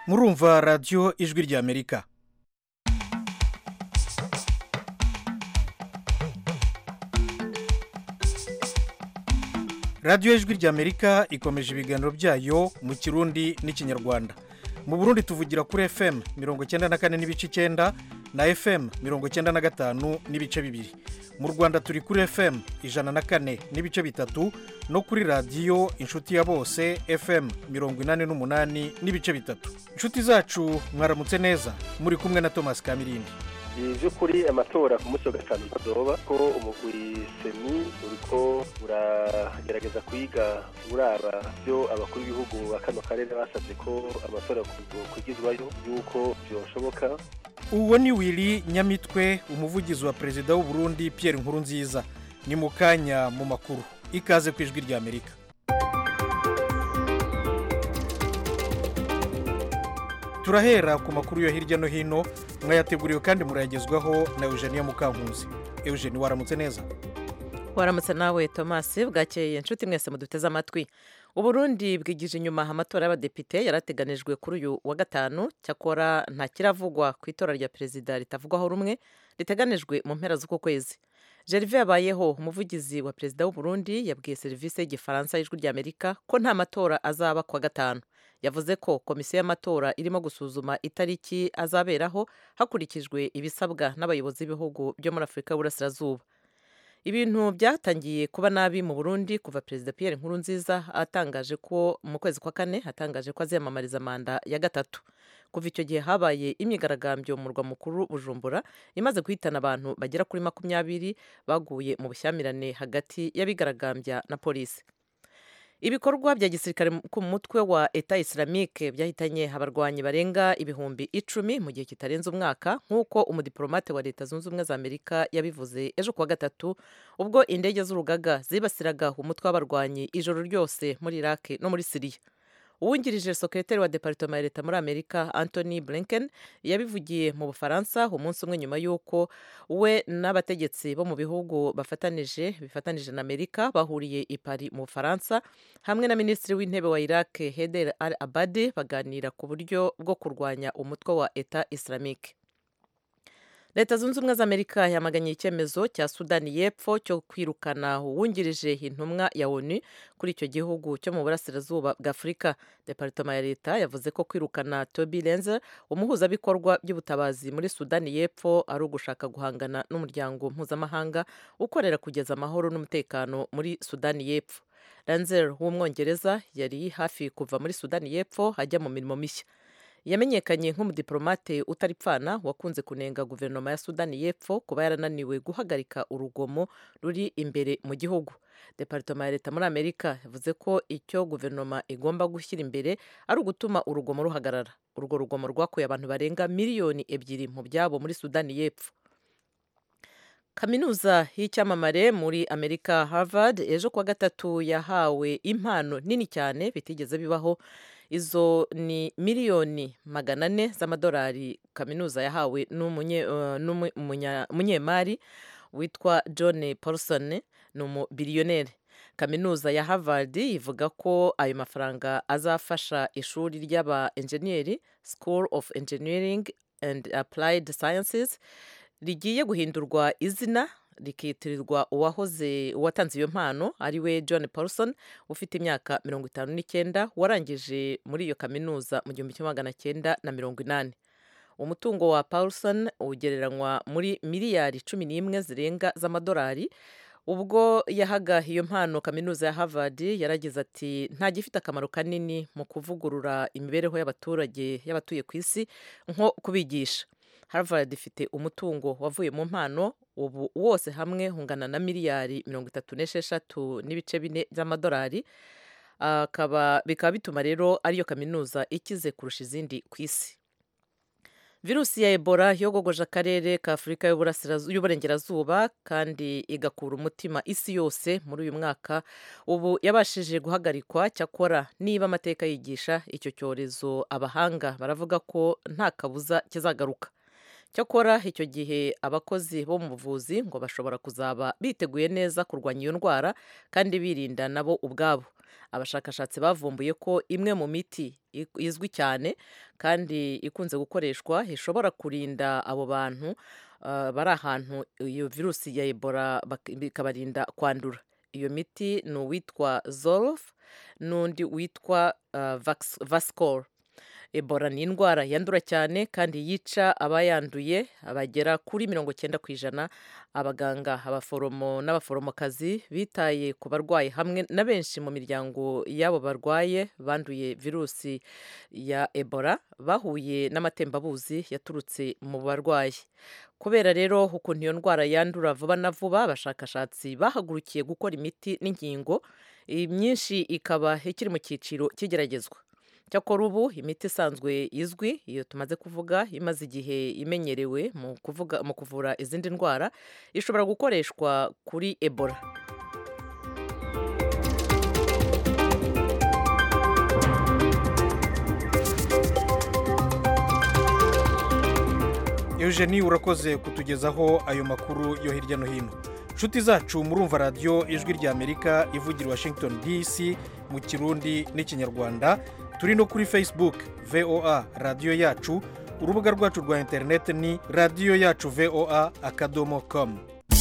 murumva radiyo ijwi ry'amerika radiyo ijwi ry'amerika ikomeje ibiganiro byayo mu kirundi n'ikinyarwanda mu burundi tuvugira kuri fm mirongo icyenda na kane n'ibice icyenda na fm mirongo icyenda na gatanu n'ibice bibiri mu rwanda turi kuri fm ijana na kane n'ibice bitatu no kuri radiyo inshuti ya bose fm mirongo inani n'umunani n'ibice bitatu inshuti zacu mwaramutse neza muri kumwe na thomas kamirindi by'ukuri amatora ku munsi wa gatanu ntadoba ko umugwi seni uriko uragerageza kwiga uraba byo abakuru b'ibihugu ba kano karere basabye ko amatora kwigizwayo y'uko byoshoboka uwo ni wili nyamitwe umuvugizi wa perezida w'u Burundi Pierre Nkurunziza ni mu kanya mu makuru ikaze ku ijwi ry'amerika turahera ku makuru yo hirya no hino mwayateguriwe kandi murayagezwaho na eugenia mukankuzi eugenie waramutse neza waramutse nawe thomas bwakeye inshuti mwese muduteze amatwi uburundi bwigije inyuma amatora y'abadepite yarateganijwe kuri uyu wa gatanu cyakora nta kiravugwa ku itora rya perezida ritavugwaho rumwe riteganijwe mu mpera z'uku kwezi Gervais yabayeho umuvugizi wa perezida w'uburundi yabwiye serivisi y'igifaransa y'ijwi ry'amerika ko nta matora azaba ku wa gatanu yavuze ko komisiyo y'amatora irimo gusuzuma itariki azaberaho hakurikijwe ibisabwa n'abayobozi b'ibihugu byo muri afurika y'uburasirazuba ibintu byatangiye kuba nabi mu burundi kuva perezida Pierre Nkurunziza atangaje ko mu kwezi kwa kane atangaje ko aziyamamariza manda ya gatatu kuva icyo gihe habaye imyigaragambyo mu murwa mukuru bujumbura imaze guhitana abantu bagera kuri makumyabiri baguye mu bushyamirane hagati y'abigaragambya na polisi ibikorwa bya gisirikare ku mutwe wa eta islamique byahitanye abarwanyi barenga ibihumbi icumi mu gihe kitarenze umwaka nk'uko umudiplomate wa leta zunze ubumwe za amerika yabivuze ejo kuwa gatatu ubwo indege z'urugaga zibasiraga umutwe w'abarwanyi ijoro ryose muri iraq no muri siriya uwungirije sekretari wa departoma ya leta muri amerika anthony blinken yabivugiye mu bufaransa umunsi umwe nyuma y'uko we n'abategetsi bo mu bihugu bafatanije bifatanije na amerika bahuriye i paris mu bufaransa hamwe na minisitiri w'intebe wa iraq heder al abadi baganira ku buryo bwo kurwanya umutwe wa eta islamique leta zunze ubumwe za amerika yamaganye icyemezo cya sudani y'epfo cyo kwirukana uwungirije intumwa ya onu kuri icyo gihugu cyo mu burasirazuba bwa afurika departoma ya leta yavuze ko kwirukana toby lenzer umuhuzabikorwa by'ubutabazi muri sudani y'epfo ari ugushaka guhangana n'umuryango mpuzamahanga ukorera kugeza amahoro n'umutekano muri sudani y'epfo lenzer w'umwongereza yari hafi kuva muri sudani y'epfo ajya mu mirimo mishya yamenyekanye nk'umudiplomate utaripfana wakunze kunenga guverinoma ya sudani y'epfo kuba yarananiwe guhagarika urugomo ruri imbere mu gihugu departoma ya leta muri amerika yavuze ko icyo guverinoma igomba gushyira imbere ari ugutuma urugomo ruhagarara urwo rugomo rwakuye abantu barenga miliyoni ebyiri mu byabo muri sudani y'epfo kaminuza y'icyamamare muri amerika harvard ejo kuwa gatatu yahawe impano nini cyane bitigeze bibaho izo ni miliyoni magana ane z'amadolari kaminuza yahawe n'umunyemari witwa john paulson ni umubiriyoneri kaminuza ya harvard ivuga ko ayo mafaranga azafasha ishuri ry'aba enjeniyeri school of engineering and applied sciences rigiye guhindurwa izina rikitirirwa uwahoze uwatanze iyo mpano ari we john paulson ufite imyaka mirongo itanu n'icyenda warangije muri iyo kaminuza mu gihumbi kimwe magana cyenda na mirongo inani umutungo wa paulson ugereranywa muri miliyari cumi n'imwe zirenga z'amadolari ubwo yahaga iyo mpano kaminuza ya harvard yaragize ati nta gifite akamaro kanini mu kuvugurura imibereho y'abaturage y'abatuye ku isi nko kubigisha harvard ifite umutungo wavuye mu mpano ubu wose hamwe ungana na miliyari mirongo itatu n'esheshatu n'ibice bine by'amadolari bikaba bituma rero ariyo kaminuza ikize kurusha izindi ku isi virusi ya ebola yogogoje akarere ka afurika y'uburengerazuba kandi igakura umutima isi yose muri uyu mwaka ubu yabashije guhagarikwa cyakora niba amateka yigisha icyo cyorezo abahanga baravuga ko nta kabuza kizagaruka cyakora icyo gihe abakozi bo mu buvuzi ngo bashobora kuzaba biteguye neza kurwanya iyo ndwara kandi birinda nabo ubwabo abashakashatsi bavumbuye ko imwe mu miti izwi cyane kandi ikunze gukoreshwa ishobora kurinda abo bantu bari ahantu iyo virusi ya ebola bikabarinda kwandura iyo miti ni uwitwa zorof n'undi witwa vasikoro ebola ni indwara yandura cyane kandi yica abayanduye bagera kuri mirongo icyenda ku ijana abaganga abaforomo n'abaforomokazi bitaye ku barwayi hamwe na benshi mu miryango y'abo barwaye banduye virusi ya ebola bahuye n'amatembabuzi yaturutse mu barwayi kubera rero ukuntu iyo ndwara yandura vuba na vuba abashakashatsi bahagurukiye gukora imiti n'inkingo myinshi ikaba ikiri mu cyiciro cy'igeragezwa cyakora ubu imiti isanzwe izwi iyo tumaze kuvuga imaze igihe imenyerewe mu kuvuga mu kuvura izindi ndwara ishobora gukoreshwa kuri ebola eugenie urakoze kutugezaho ayo makuru yo hirya no hino inshuti zacu murumva radiyo ijwi ry'amerika ivugira washington dc mu kirundi n'ikinyarwanda turi no kuri facebook voa radiyo yacu urubuga rwacu rwa interineti ni radiyo yacu voa akadomo komu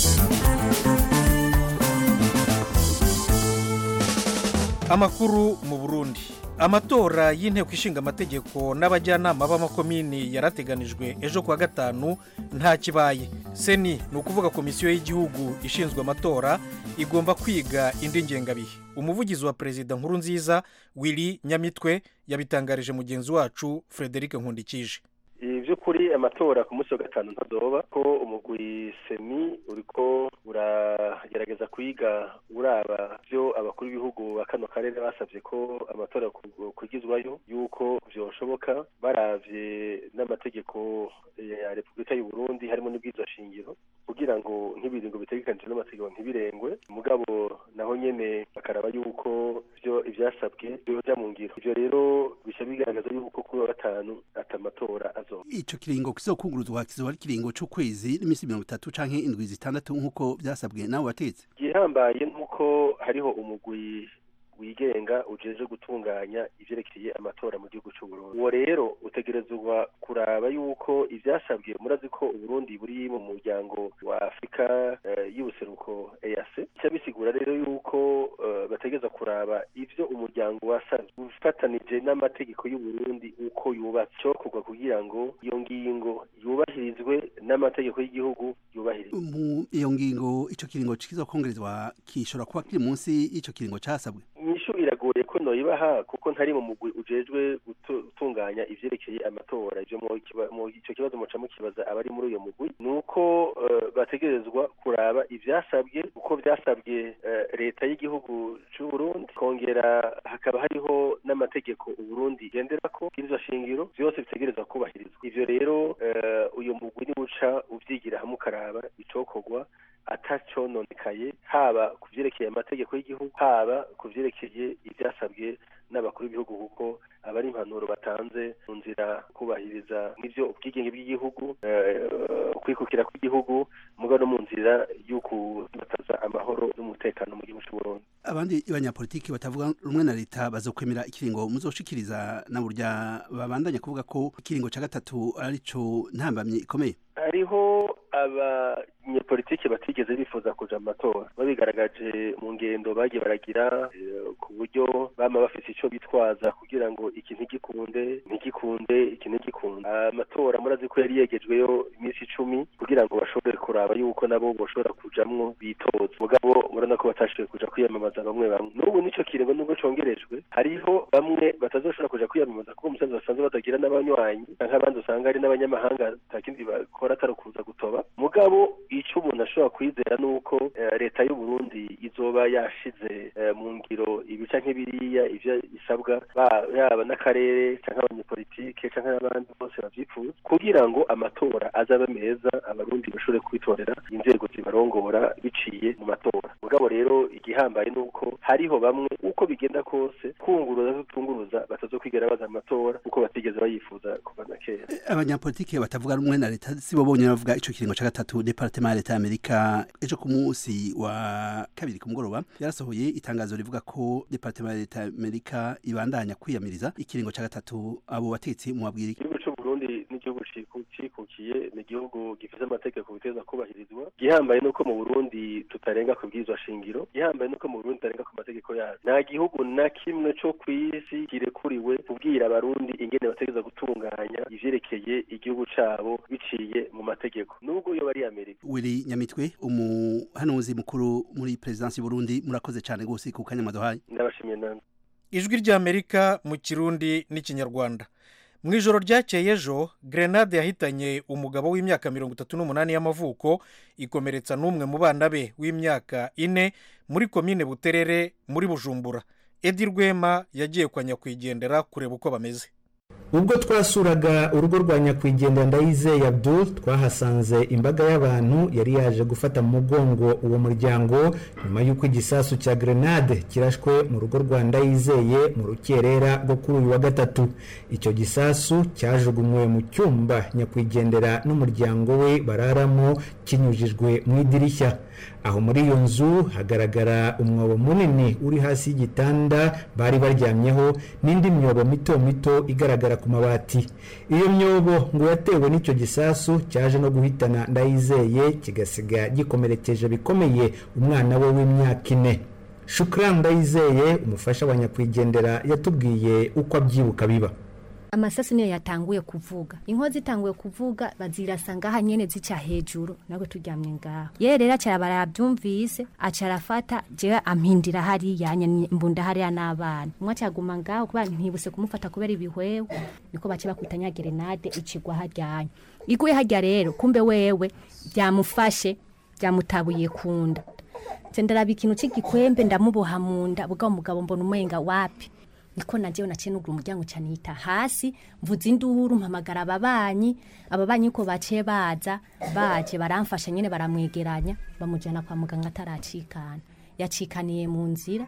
amakuru mu burundi amatora y'inteko ishinga amategeko n'abajyanama b'amakomini yarateganijwe ejo kuwa gatanu nta kibaye seni ni ukuvuga komisiyo y'igihugu ishinzwe amatora igomba kwiga indi ngengabihe umuvugizi wa perezida nkuru nziza wili nyamitwe yabitangarije mugenzi wacu frederic nkundikije by'ukuri amatora ku munsi wa gatanu ntadoba ko umugwi semi uriko uragerageza kwiga uraba byo abakuru b'ibihugu ba kano karere basabye ko amatora kugizwayo yuko byoshoboka baravye n'amategeko ya repubulika y'u Burundi harimo n'ubwiza shingiro kugira ngo nk'ibiringo bitegekanijwe n'amategeko ntibirengwe mugabo naho nyene bakaraba yuko byo ivyasabwe byoja mu ngiro ivyo rero bisha bigaragaza yuko kuri wa gatanu ata amatora azoba ico kiringo kizokunguruzwa kizoba ari kiringo c'ukwezi n'iminsi mirongo itatu canke indwi zitandatu nk'uko vyasabwe nabo batetsi igihambaye nuko hariho umugwi wigenga ujeje gutunganya ivyerekeye amatora mu gihugu c'uburundi uwo rero utegerezwa kuraba yuko ivyasabwe murazi ko uburundi buri mu muryango wa afurika uh, y'ubuseruko eac ica bisigura rero yuko uh, bategereza kuraba ivyo umuryango wasavye ufatanije n'amategeko y'uburundi uko yubatse cokorwa kugira ngo iyo ngingo yubahirizwe n'amategeko y'igihugu yubahirizwe mu iyo ngingo ico kiringo kizokongerezwa kishobora kuba kiri munsi y'ico kiringo casabwe inyishu iragoye ko noyibaha kuko ntari mu mugwi ujejwe gutunganya ivyerekeye amatora ivyo mu ico kibazo muca mukibaza abari muri uyo mugwi ni uko uh, bategerezwa kuraba ivyasabwe uko vyasabwe uh, leta y'igihugu c'uburundi kongera hakaba hariho n'amategeko uburundi igenderako bw'iryo shingiro vyose bitegerezwa kubahirizwa ivyo rero uh, uyo mugwi niwuca uvyigira hamwe ukaraba icokorwa atacononekaye haba ku vyerekeye amategeko y'igihugu haba ku vyerekeye ivyasabwe n'abakuru b'ibihugu kuko aba ari impanuro batanze mu nzira kubahiriza n'ivyo ubwigenge bw'igihugu kwikukira kw'igihugu muga no mu nzira y'ukubataza amahoro n'umutekano mu gihugu c'uburundi abandi banyapolitiki batavuga rumwe na leta bazokwemera ikiringo muzoshikiriza na burya babandanya kuvuga ko ikiringo ca gatatu arico ntambamye ikomeye hariho abanyepolitiki batigeze bifuza kuja mu matora babigaragaje mu ngendo bagiye baragira ku buryo bama bafise ico bitwaza kugira ngo iki ntigikunde ntigikunde iki ntigikunde amatora murazi ko yari yegejweyo iminsi icumi kugira ngo bashobore kuraba yuko nabo boshobora kujamwo bitoza mugabo murabona ko batashoboye kuja kwiyamamaza bamwe bamwe n'ubu nico kiringo nubwo congerejwe hariho bamwe batazoshobora kuja kwiyamamaza kuko umusanzu basanzwe batagira n'abanywanyi canke abandi usanga ari n'abanyamahanga atakindi bakora atari ukuza gutoba mugabo ico umuntu ashobora kwizera nuko uh, leta y'u Burundi izoba yashize uh, mu ngiro ibica nk'ibiriya ivyo isabwa yaba n'akarere canke abanyepolitike canke n'abandi bose bavyifuza kugira ngo amatora azabe meza abarundi bashobore kwitorera inzego zibarongora biciye mu matora mugabo rero igihambaye nuko hariho bamwe uko bigenda kose kunguruza tutunguruza batazokwigera baza amatora uko batigeze bayifuza kuva na kera abanyapolitike batavuga rumwe na leta sibo bonyene bavuga ico kiringo ca gatatu departement departement ya leta y'amerika ejo ku munsi wa kabiri ku mugoroba yarasohoye itangazo rivuga ko departement ya leta y'amerika ibandanya kwiyamiriza ikiringo ca gatatu abo batetsi mu babwira iki igihugu c'uburundi n'igihugu ciku- cikukiye ni igihugu gifise amategeko biteza kubahirizwa gihambaye nuko mu burundi tutarenga ku bwirizwa shingiro gihambaye nuko mu burundi tutarenga ku mategeko yacu nta gihugu na kimwe co kw'isi kirekuriwe kubwira abarundi ingene bategeza gutunganya ivyerekeye igihugu cabo biciye mu mategeko nubwo yoba ari amerika wiri nyamitwe umuhanuzi mukuru muri perezidansi y'uburundi murakoze cyane rwose ku kanya mwaduhaye ndabashimiye nanjye ijwi ry'amerika mu kirundi n'ikinyarwanda mu ijoro ryakeye ejo grenade yahitanye umugabo w'imyaka mirongo itatu n'umunani y'amavuko ikomeretsa n'umwe mu bana be w'imyaka ine muri komine buterere muri bujumbura edi rwema yagiye kwa nyakwigendera kureba uko bameze ubwo twasuraga urugo rwa nyakwigendera ndayizeye abdul twahasanze imbaga y'abantu yari yaje gufata mu mugongo uwo muryango nyuma y'uko igisasu cya grenade kirashwe mu rugo rwa ndayizeye mu rukerera rwo kuri uyu wa gatatu icyo gisasu cyajugunywe mu cyumba nyakwigendera n'umuryango we bararamo kinyujijwe mu idirishya aho muri iyo nzu hagaragara umwobo munini uri hasi y'igitanda bari baryamyeho n'indi myobo mito mito igaragara ku mabati iyo myobo ngo yatewe n'icyo gisasu cyaje no guhitana ndayizeye kigasiga gikomerekeje bikomeye umwana we w'imyaka ine shukran ndayizeye umufasha wa nyakwigendera yatubwiye uko abyibuka biba amasasu niyo yatanguye kuvuga inkozi itanguye kuvuga bazirasa ngaha nyene zica hejuru nabwo turyamye ngaho ye rero acara barabyumvise aca arafata jewe ampindira hariya nyene mbunda hariya n'abana umwe acaguma ngaho kubera ntibuse kumufata kubera ibihwewe niko bace bakubita gerenade icigwa haryanya iguye harya rero kumbe wewe byamufashe byamutabuye kunda nze ndaraba ikintu cy'igikwembe ndamuboha mu nda bwa umugabo mbona umenga wapi niko najewe naciye nugura umuryango cyane yita hasi mvuza induru mpamagara ababanyi ababanyi ko baciye baza baje baramfasha nyene baramwegeranya bamujana kwa muganga ataracikana yacikaniye mu nzira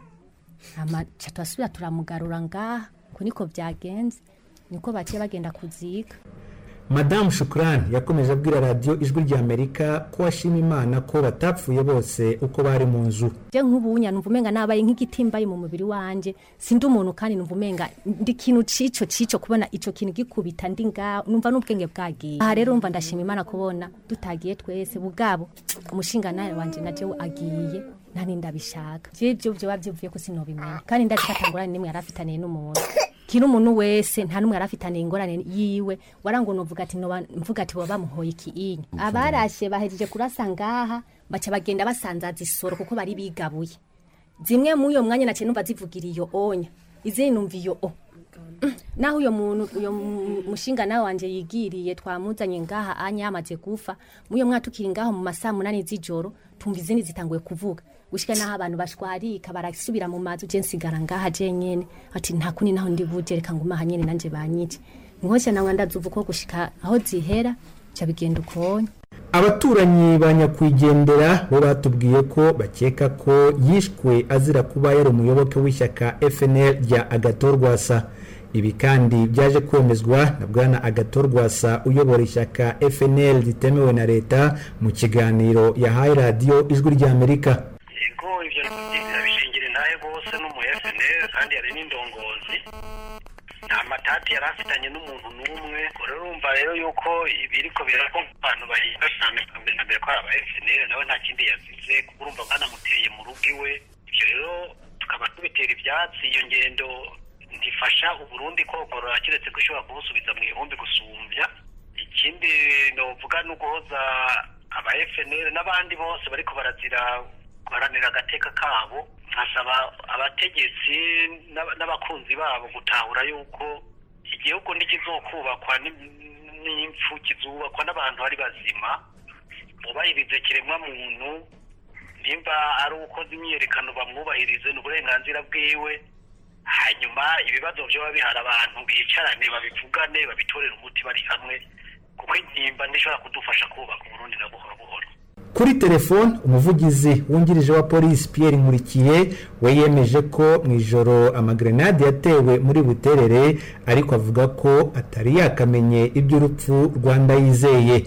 ama ca turasubira turamugarura ngaha ko niko byagenze niko baciye bagenda kuziga madamu shukurani yakomeje abwira radiyo ijwi ry'amerika ko ashima imana ko batapfuye bose uko bari mu nzu je nk'ubunya numva umenga nabaye nk'igitimbaye mu mubiri wanje sindi umuntu kandi numva umenga ndi kintu cico cico kubona ico kintu gikubita ndi ngaho numva n'ubwenge bwagiye aha rero umva ndashima imana kubona dutagiye twese bugabo umushinga nawe wanje naje agiye nani ndabishaka je byo byo bavyivuye ko sinobimenya kandi ndacikatangurane nimwe yarafitaniye n'umuntu kiri umuntu wese nta n'umwe yarafitaniye ingorane yiwe warango novuga ati noba mvuga ati baba bamuhoye ikiinya abarashe bahejeje kurasa ngaha baca bagenda basanzaza isoro kuko bari bigabuye zimwe mu uyo mwanya naciye numva zivugira iyo onya izindi numva iyo o Mm, naho uyo muntu uyo mu- mushinga nawe wanje yigiriye twamuzanye ngaha anya yamaze gufa muyo mwa tukiri ngaho mu masaa munani z'ijoro tumva izindi zitanguye kuvuga gushika naho abantu bashwarika barasubira mu mazu je nsigara ngaha je nyene ati nta kuni naho ndi buje reka nguma aha nyene nanje banyice nkosha nawe ndazuva uko gushika aho zihera ca bigenda ukonye abaturanyi ba nyakwigendera bo batubwiye ko bakeka ko yishwe azira kuba yari umuyoboke w'ishyaka fnl rya agatorwasa ibi kandi byaje kwemezwa na bwana agatorwasa uyobora ishyaka fnl ritemewe na leta mu kiganiro yahaye radiyo ijwi ry'amerika yego ibyo bishingira intahe bose n'umu FNL kandi yari n'indongozi nta matati yari afitanye n'umuntu n'umwe ubwo rero urumva rero yuko ibiriko birako abantu bahinga cyane mbere na mbere ko ari aba FNL nawe nta kindi yazize kuko urumva banamuteye mu rugo iwe ibyo rero tukaba tubitera ibyatsi iyo ngendo ntifasha uburundi kogorora keretse ko ishobora kubusubiza mu ihumbi gusumbya ikindi novuga ni uguhoza aba FNL n'abandi bose bariko barazira guharanira agateka kabo nkasaba abategetsi n'aba- n'abakunzi babo gutahura yuko igihugu ntikizokubakwa ni- n'impfu kizubakwa n'abantu bari bazima bubahirize kiremwa muntu nimba ari ukoze imyiyerekano bamwubahirize ni uburenganzira bwiwe hanyuma ibibazo byoba bihari abantu bicarane babivugane babitorere umuti bari hamwe kuko intimba ntishobora kudufasha kubaka uburundi na buhoro buhoro kuri telefone umuvugizi wungirije wa polisi pierre nkurikiye we yemeje ko mu ijoro amagrenade yatewe muri buterere ariko avuga ko atari yakamenye iby'urupfu rwanda yizeye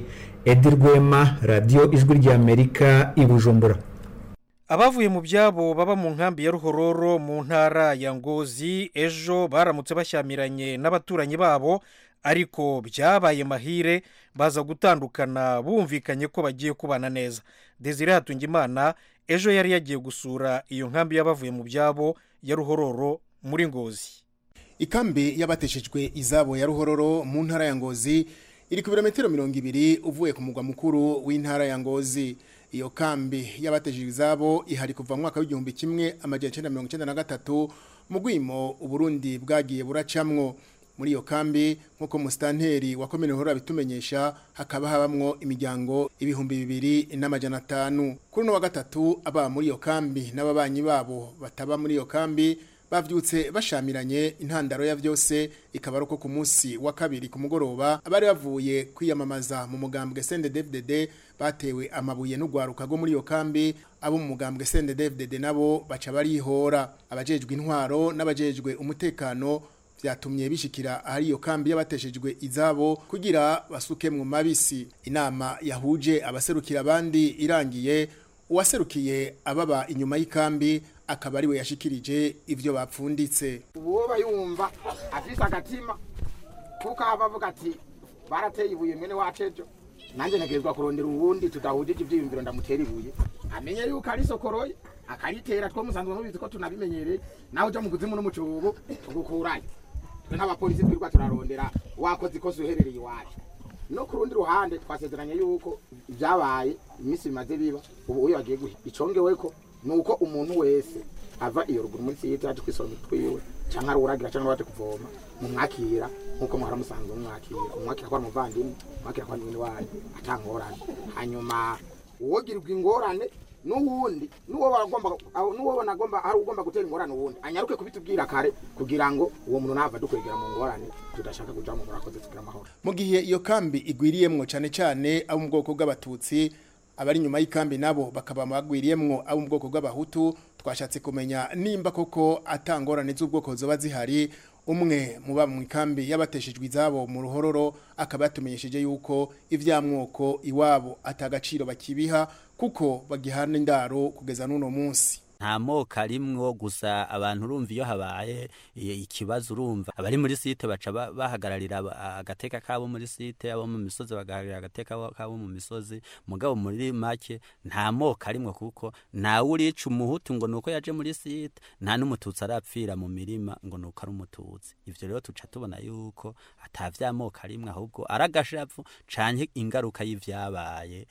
edi rwema radiyo ijwi ry'amerika i bujumbura abavuye mu byabo baba mu nkambi ya ruhororo mu ntara ya ngozi ejo baramutse bashyamiranye n'abaturanyi babo ariko byabaye mahire baza gutandukana bumvikanye ko bagiye kubana neza desire hatungimana ejo yari yagiye gusura iyo nkambi y'abavuye mu byabo ya ruhororo muri ngozi ikambi y'abateshejwe izabo ya ruhororo mu ntara ya ngozi iri ku birometero mirongo ibiri uvuye ku mugwa mukuru w'intara ya ngozi iyo kambi y'abateshejwe izabo ihari kuva mu mwaka w'igihumbi kimwe amajyana icyenda mirongo icyenda na gatatu mu rwimo uburundi bwagiye buracamwo muri iyo kambi nk'uko musitanteri wa komine ruhororo abitumenyesha hakaba habamwo imiryango ibihumbi bibiri n'amajyana atanu kuri uno wa gatatu aba muri iyo kambi n'ababanyi babo bataba muri iyo kambi bavyutse bashamiranye intandaro ya vyose ikaba ari uko ku munsi wa kabiri ku mugoroba abari bavuye kwiyamamaza mu mugambwe CNDD-FDD batewe amabuye n'ugwaruka rwo muri iyo kambi abo mu mugambwe CNDD-FDD nabo baca barihora abajejwe intwaro n'abajejwe umutekano vyatumye bishikira ahari iyo kambi y'abateshejwe izabo kugira basuke mu mabisi inama yahuje abaserukira abandi irangiye uwaserukiye ababa inyuma y'ikambi akaba ari we yashikirije ivyo bapfunditse uwoba yumva afise agatima kuko aba avuga ati barateye ibuye mwene wacu ejo nanjye ntegerezwa kurondera uwundi tudahujije ivyiyumviro ndamutera ibuye amenye yuko ari sokoroye akaritera two musanzwe mubizi ko tunabimenyereye nawe uja mu kuzimu no mu cobo tugukurayo twe nk'abapolisi twirwa turarondera wakoze ikosa uherereye iwacu no ku rundi ruhande twasezeranye yuko ibyabaye iminsi bimaze biba ubu uyo bagiye guha icongeweko ni uko umuntu wese ava iyo ruguru muri siyete yaje kwisomera twiwe cyangwa ari uragira cyangwa waje kuvoma mumwakira nk'uko muhora musanzwe mumwakira umwakira ko ari umuvandimwe umwakira ko ari mwene wanyu atangorane hanyuma uwogirirwa ingorane n'uwundi n'uwo bagomba n'uwo banagomba hari ugomba gutera ingorane uwundi anyaruke kubitubwira kare kugira ngo uwo muntu nava dukwegera mu ngorane tudashaka kuja mu murakoze tugira amahoro mu gihe iyo kambi igwiriyemwo cane cane abo mu bwoko bw'abatutsi abari nyuma y'ikambi nabo bakaba bagwiriyemwo abo mu bwoko bw'abahutu twashatse kumenya nimba koko atangorane z'ubwoko zoba zihari umwe muba mu ikambi y'abateshejwe izabo mu ruhororo akaba yatumenyesheje yuko ivyamwoko iwabo atagaciro bakibiha kuko bagihana indaro kugeza n'uno munsi nta moko arimwo gusa abantu urumva iyo habaye ikibazo urumva abari muri site baca bahagararira agateka kabo muri site abo mu misozi bagahagararira agateka kabo mu misozi mugabo muri make nta moko arimwo kuko ntawe urica umuhutu ngo nuko yaje muri site nta n'umututsi arapfira mu mirima ngo nuko ari umututsi ivyo rero tuca tubona yuko ata vyamoko arimwe ahubwo ari agashavu canke ingaruka y'ivyabaye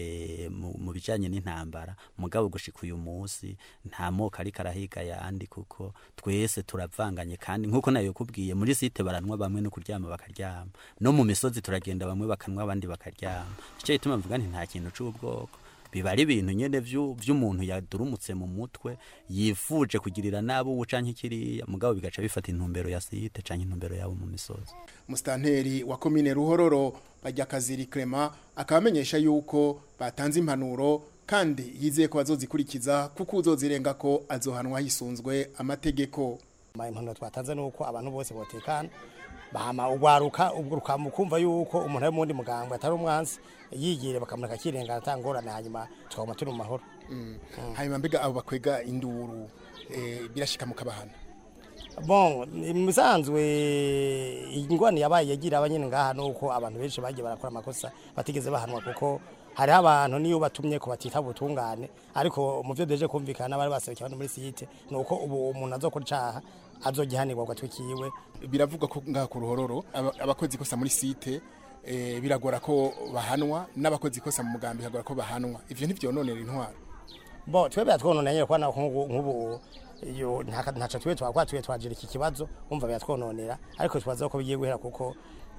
mu bijanye n'intambara mugabo gushika uyu munsi nta moko ariko arahiga yandi kuko twese turavanganye kandi nk'uko nayo kubwiye muri site baranwa bamwe no kuryama bakaryama no mu misozi turagenda bamwe bakanwa abandi bakaryama icyo gituma mvuga nti nta kintu c'ubwoko biba ari ibintu nyene vy'umuntu yadurumutse mu mutwe yifuje kugirira nabo uwo canke kiriya mugabo bigaca bifata intumbero ya site canke intumbero yabo mu misozi musitanteri wa komine ruhororo bajya kaziri Clement akaba amenyesha yuko batanze impanuro kandi yizeye ko bazozikurikiza kuko uzozirenga ko azohanwa hisunzwe amategeko impanuro twatanze ni uko abantu bose botekana bahama ugwaruka ubwo mukumva yuko umuntu ari mundi muganga atari umwansi yigire bakamureka kirengana atangorane hanyuma tukabona turi mu mahoro hanyuma mbega abo bakwega induru birashika mu kabahana bon musanzwe ingwani yabaye yagira abanyene ngaha nuko abantu benshi bagiye barakora amakosa batigeze bahanwa kuko hariho abantu niyo batumye ko batita ubutungane ariko mu byo deje kumvikana bari baserukiye abantu muri site nuko ubu umuntu azokora icaha azogihanirwa gatwikiwe biravugwa ko ngaha ku ruhororo abakozi kosa muri site biragora ko bahanwa n'abakozi kosa mu mugambi hagora ko bahanwa ivyo ntivyononera intwaro bo twebwe twononeye kwa nk'ubu iyo ntaca twe twakwa twe twajira iki kibazo umva byatwononera ariko twaza ko bigiye guhera kuko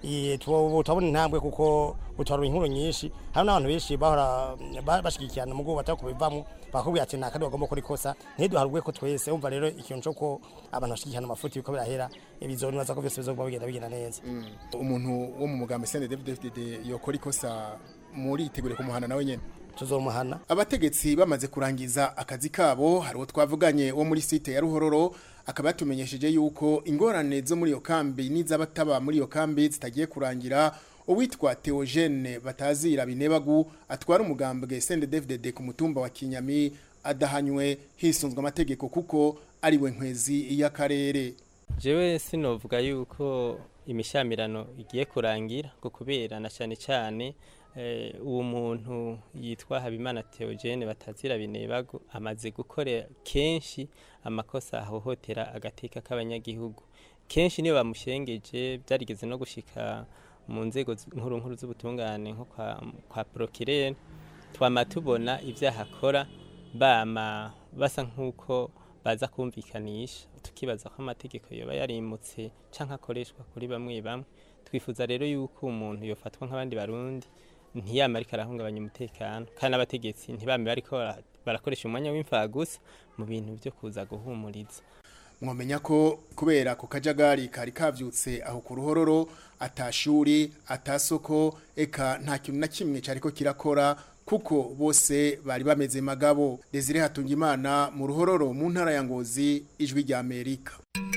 tubona intambwe kuko utwara inkuru nyinshi hari n'abantu benshi bahora bashigikirana mu batari kubivamo bakubwira ati ntakandi bagomba gukora ikosa ntiduharugwe ko twese umva rero ikintu cyo ko abantu bashigikirana amafuti biko birahera bizonibaza ko byose bizoguma bigenda bigenda neza umuntu wo mu mugambi sende David yokora ikosa muri itegure kumuhana nawe nyene tuzomuhana abategetsi bamaze kurangiza akazi kabo hari uwo twavuganye wo muri site ya ruhororo akaba yatumenyesheje yuko ingorane zo muri iyo kambi n'iz'abataba muri iyo kambi zitagiye kurangira uwitwa Theogene batazira binebagu atwara umugambwe CNDD-FDD ku mutumba wa Kinyami adahanywe hisunzwe amategeko kuko ari we nkwezi y'akarere jewe sinovuga yuko imishamirano igiye kurangira ngo kubera na cyane cyane eh, uwo muntu yitwa Habimana Theogene batazira binebago amaze gukora kenshi amakosa ahohotera agateka k'abanyagihugu kenshi niyo bamushengeje byarigeze no gushika mu nzego z- nkuru nkuru z'ubutungane nko kwa, kwa procureur twama tubona ibyaha akora bama basa nk'uko baza kumvikanisha tukibaza ko amategeko yoba yarimutse canke akoreshwa kuri bamwe bamwe twifuza rero yuko umuntu yofatwa nk'abandi barundi ntiyama ariko arahungabanya umutekano kandi n'abategetsi ntibame bariko bara- barakoresha umwanya w'imfagusa mu bintu byo kuza guhumuriza mwamenya ko kubera ku kajagari kari kavyutse aho ku ruhororo atashuri atasoko eka nta kintu na kimwe cariko kirakora kuko bose bari bameze magabo Desire Hatungimana mu ruhororo mu ntara ya Ngozi ijwi rya Amerika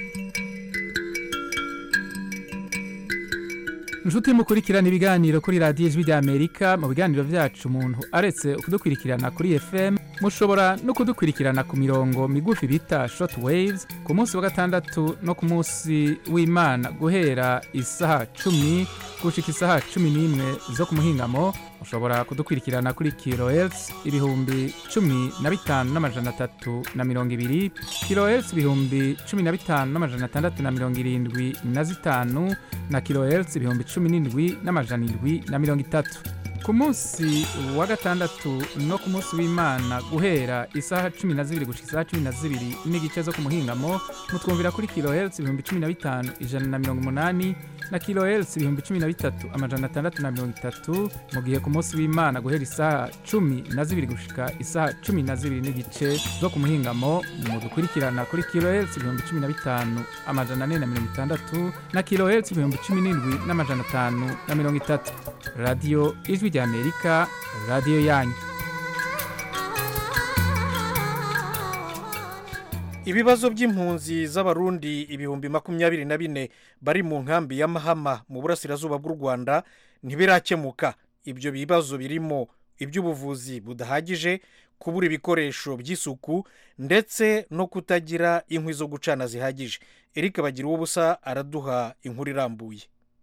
inshuti mukurikirana ibiganiro kuri radiyo ijwi rya amerika mu biganiro byacu umuntu aretse kudukurikirana kuri fm mushobora no kudukurikirana ku mirongo migufi bita short waves ku munsi wa gatandatu no ku munsi w'imana guhera isaha cumi gushika isaha cumi n'imwe zo ku muhingamo mushobora kudukurikirana kuri kilohertz ibihumbi cumi na bitanu n'amajana atatu na mirongo ibiri kilohertz ibihumbi cumi na bitanu n'amajana atandatu na mirongo irindwi na zitanu na kilohertz ibihumbi cumi n'indwi n'amajana indwi na mirongo itatu ku munsi wa gatandatu no ku munsi w'imana guhera isaha cumi na zibiri gushika isaha cumi na zibiri n'igice zo ku muhingamo mutwumvira kuri kilohertz ibihumbi cumi na bitanu ijana na mirongo umunani na kilohertz ibihumbi cumi na bitatu amajana atandatu na mirongo itatu mu gihe ku munsi w'imana guhera isaha cumi na zibiri gushika isaha cumi na zibiri n'igice zo ku muhingamo mudukurikirana kuri kilohertz ibihumbi cumi na bitanu amajana ane na mirongo itandatu na kilohertz ibihumbi cumi n'indwi n'amajana atanu na mirongo itatu radiyo ijwi rya amerika radiyo yanyu ibibazo by'impunzi z'abarundi ibihumbi makumyabiri na bine bari mu nkambi ya mahama mu burasirazuba bw'u rwanda ntibirakemuka ibyo bibazo birimo iby'ubuvuzi budahagije kubura ibikoresho by'isuku ndetse no kutagira inkwi zo gucana zihagije eric bagira ubusa araduha inkuru irambuye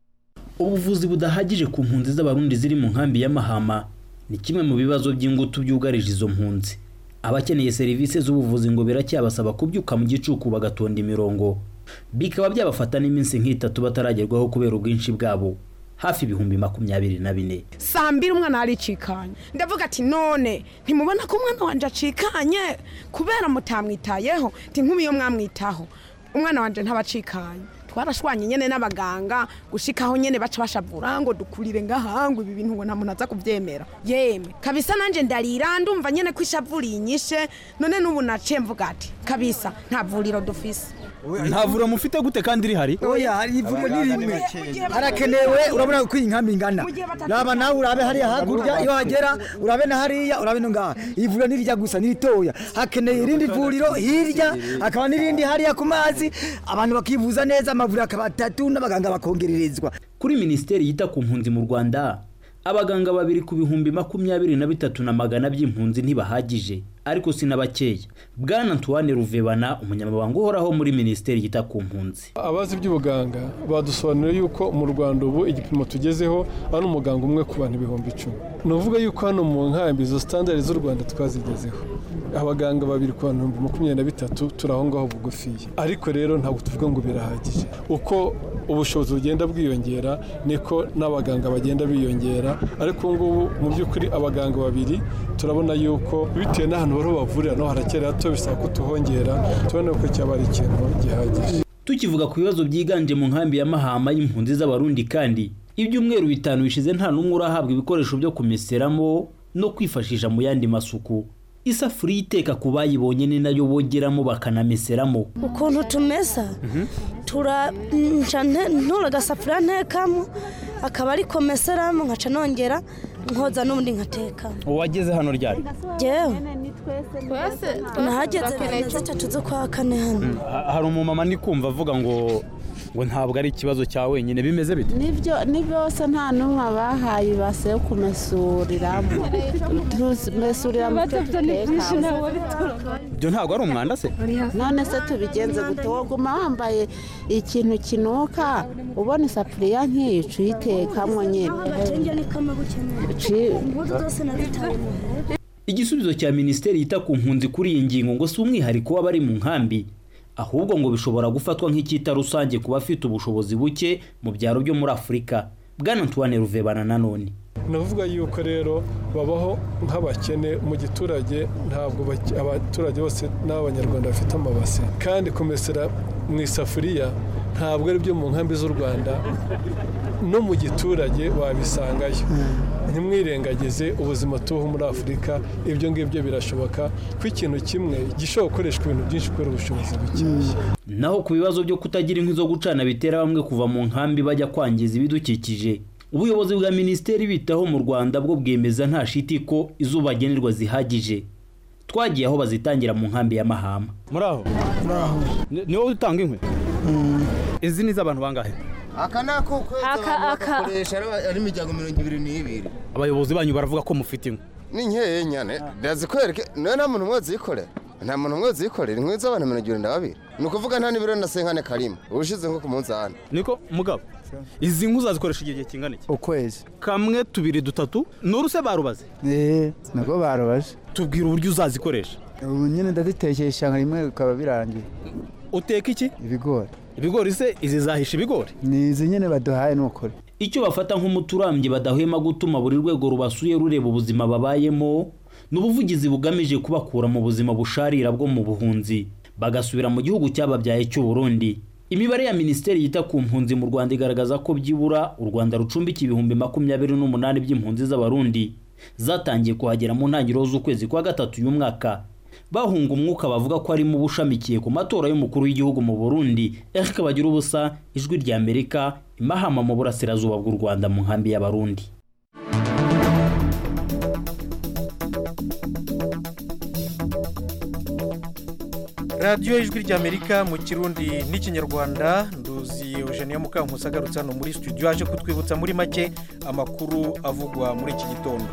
ubuvuzi budahagije ku mpunzi z'abarundi ziri mu nkambi ya mahama ni kimwe mu bibazo by'ingutu byugarije izo mpunzi abakeneye serivisi z'ubuvuzi ngo biracyabasaba kubyuka mu gicuku bagatonda imirongo bikaba byabafata n'iminsi nk'itatu bataragerwaho kubera ubwinshi bwabo hafi ibihumbi makumyabiri na bine saa mbiri umwana aricikanye ndavuga ati none ntimubona ko umwana wanjye acikanye kubera mutamwitayeho ntinkumi iyo mwamwitaho umwana wanjye ntabacikanye twarashwanye nyine n'abaganga gushikaho nyine baca bashavura ngo dukurire ngaha ngo ibi bintu ngo nta muntu aza kubyemera yemwe kabisa nanjye ndarira ndumva nyine ko ishavu rinyishe none n'ubu naciye mvuga ati kabisa nta vuriro dufise nta vuriro mufite gute kandi rihari oya hari ivuriro ni rimwe harakenewe urabona ko iyi nkambi ingana raba nawe urabe hariya hakurya iyo hagera urabe na hariya urabe no ngaha iyi vuriro ni rijya gusa ni ritoya hakeneye irindi vuriro hirya hakaba n'irindi hariya ku mazi abantu bakivuza neza amavuriro akaba atatu n'abaganga bakongererezwa kuri minisiteri yita ku mpunzi mu rwanda abaganga babiri ku bihumbi makumyabiri na bitatu na magana by'impunzi ntibahagije ariko si na bakeya bwana antoine ruvebana umunyamabanga uhoraho muri minisiteri yita ku mpunzi abazi iby'ubuganga badusobanurira yuko mu rwanda ubu igipimo tugezeho ari umuganga umwe ku bantu ibihumbi icumi ni ukuvuga yuko hano mu nkambi izo sitandari z'u rwanda twazigezeho abaganga babiri ku bantu ibihumbi makumyabiri na bitatu turi aho ngaho bugufiya ariko rero ntabwo tuvuga ngo birahagije uko ubushobozi bugenda bwiyongera niko n'abaganga bagenda biyongera ariko ubu ngubu mu by'ukuri abaganga babiri turabona yuko bitewe n'ahantu bariho bavurira no harakera hato bisaba ko tuhongera tubona ko cyaba ari ikintu gihagije tukivuga ku bibazo byiganje mu nkambi ya mahama y'impunzi z'abarundi kandi ibyumweru bitanu bishize nta n'umwe urahabwa ibikoresho byo kumeseramo no kwifashisha mu yandi masuku isafuriya iteka ku bayibonye ni nayo bogeramo bakanameseramo ukuntu tumesa turaca ntura agasafuriya ntekamo akaba ari komeseramo nkaca nongera nkoza n'ubundi nkatekamo uwageze hano ryari yewe nahageze bibiri na zitatu zo kwa kane hano hari umumama ndi kumva avuga ngo ngo ntabwo ari ikibazo cya wenyine bimeze bite nibyo ni byose nta n'umwe bahaye ibase yo kumesuriramo tumesuriramo ibyo dutekamo ibyo ntabwo ari umwanda se none se tubigenze gute waguma wambaye ikintu kinuka ubona isafuriya nk'iyica uyitekamo nyine igisubizo cya minisiteri yita ku mpunzi kuri iyi ngingo ngo si umwihariko w'abari mu nkambi ahubwo ngo bishobora gufatwa nk'icyita rusange ku bafite ubushobozi buke mu byaro byo muri afurika bwana antoine ruvebana nanone navuga yuko rero babaho nk'abakene mu giturage ntabwo bake- abaturage bose n'abanyarwanda bafite amabase kandi kumesera mu isafuriya ntabwo ari byo mu nkambi z'u rwanda no mu giturage wabisangayo ntimwirengagize ubuzima tubaho muri afurika ibyo ngibyo birashoboka ko ikintu kimwe gishobora gukoreshwa ibintu byinshi kubera ubushobozi bukeya naho ku bibazo byo kutagira inkwi zo gucana bitera bamwe kuva mu nkambi bajya kwangiza ibidukikije ubuyobozi bwa minisiteri bitaho mu rwanda bwo bwemeza nta shiti ko izuba bagenerwa zihagije twagiye aho bazitangira mu nkambi ya mahama muri aho Ni- ni wowe utanga inkwi izi ni iz'abantu bangahe aka ni ak'ukwezi Aka- abantu aka- bagakoresha ari- ari imiryango mirongo ibiri n'ibiri abayobozi banyu baravuga ko mufite inkwi ni nkeya nyane ndazikwereke niwe nta muntu umwe uzikorera nta muntu umwe uzikorera inkwi z'abantu mirongo ibiri na babiri ni ukuvuga nta n'ibiro na senkane karimo ubushize nko ku munzani niko mugabo izi nkwi uzazikoresha igihe kingana iki ukwezi kamwe tubiri dutatu nuruse barubaze eee nabwo barubaje tubwira uburyo uzazikoresha ubu nyine ndazitekesha nka rimwe bikaba birangiye uteka iki ibigori ibigori se izi zahisha ibigori ni izi nyine baduhaye ni ukuri icyo bafata nk'umuti urambye badahwema gutuma buri rwego rubasuye rureba ubuzima babayemo ni ubuvugizi bugamije kubakura mu buzima busharira bwo mu buhunzi bagasubira mu gihugu cyababyaye cy'u Burundi imibare ya minisiteri yita ku mpunzi mu rwanda igaragaza ko byibura u rwanda rucumbika ibihumbi makumyabiri n'umunani by'impunzi z'abarundi zatangiye kuhagera mu ntangiriro z'ukwezi kwa gatatu uyu mwaka bahunga umwuka bavuga ko arimo ubushamikiye ku matora y'umukuru w'igihugu mu burundi eric bagira ubusa ijwi rya amerika imahama mu burasirazuba bw'u rwanda mu nkambi y'abarundi radiyo ijwi ry'amerika mu kirundi n'ikinyarwanda nduzi eugenia mukankusi agarutse hano muri studio aje kutwibutsa muri make amakuru avugwa muri iki gitondo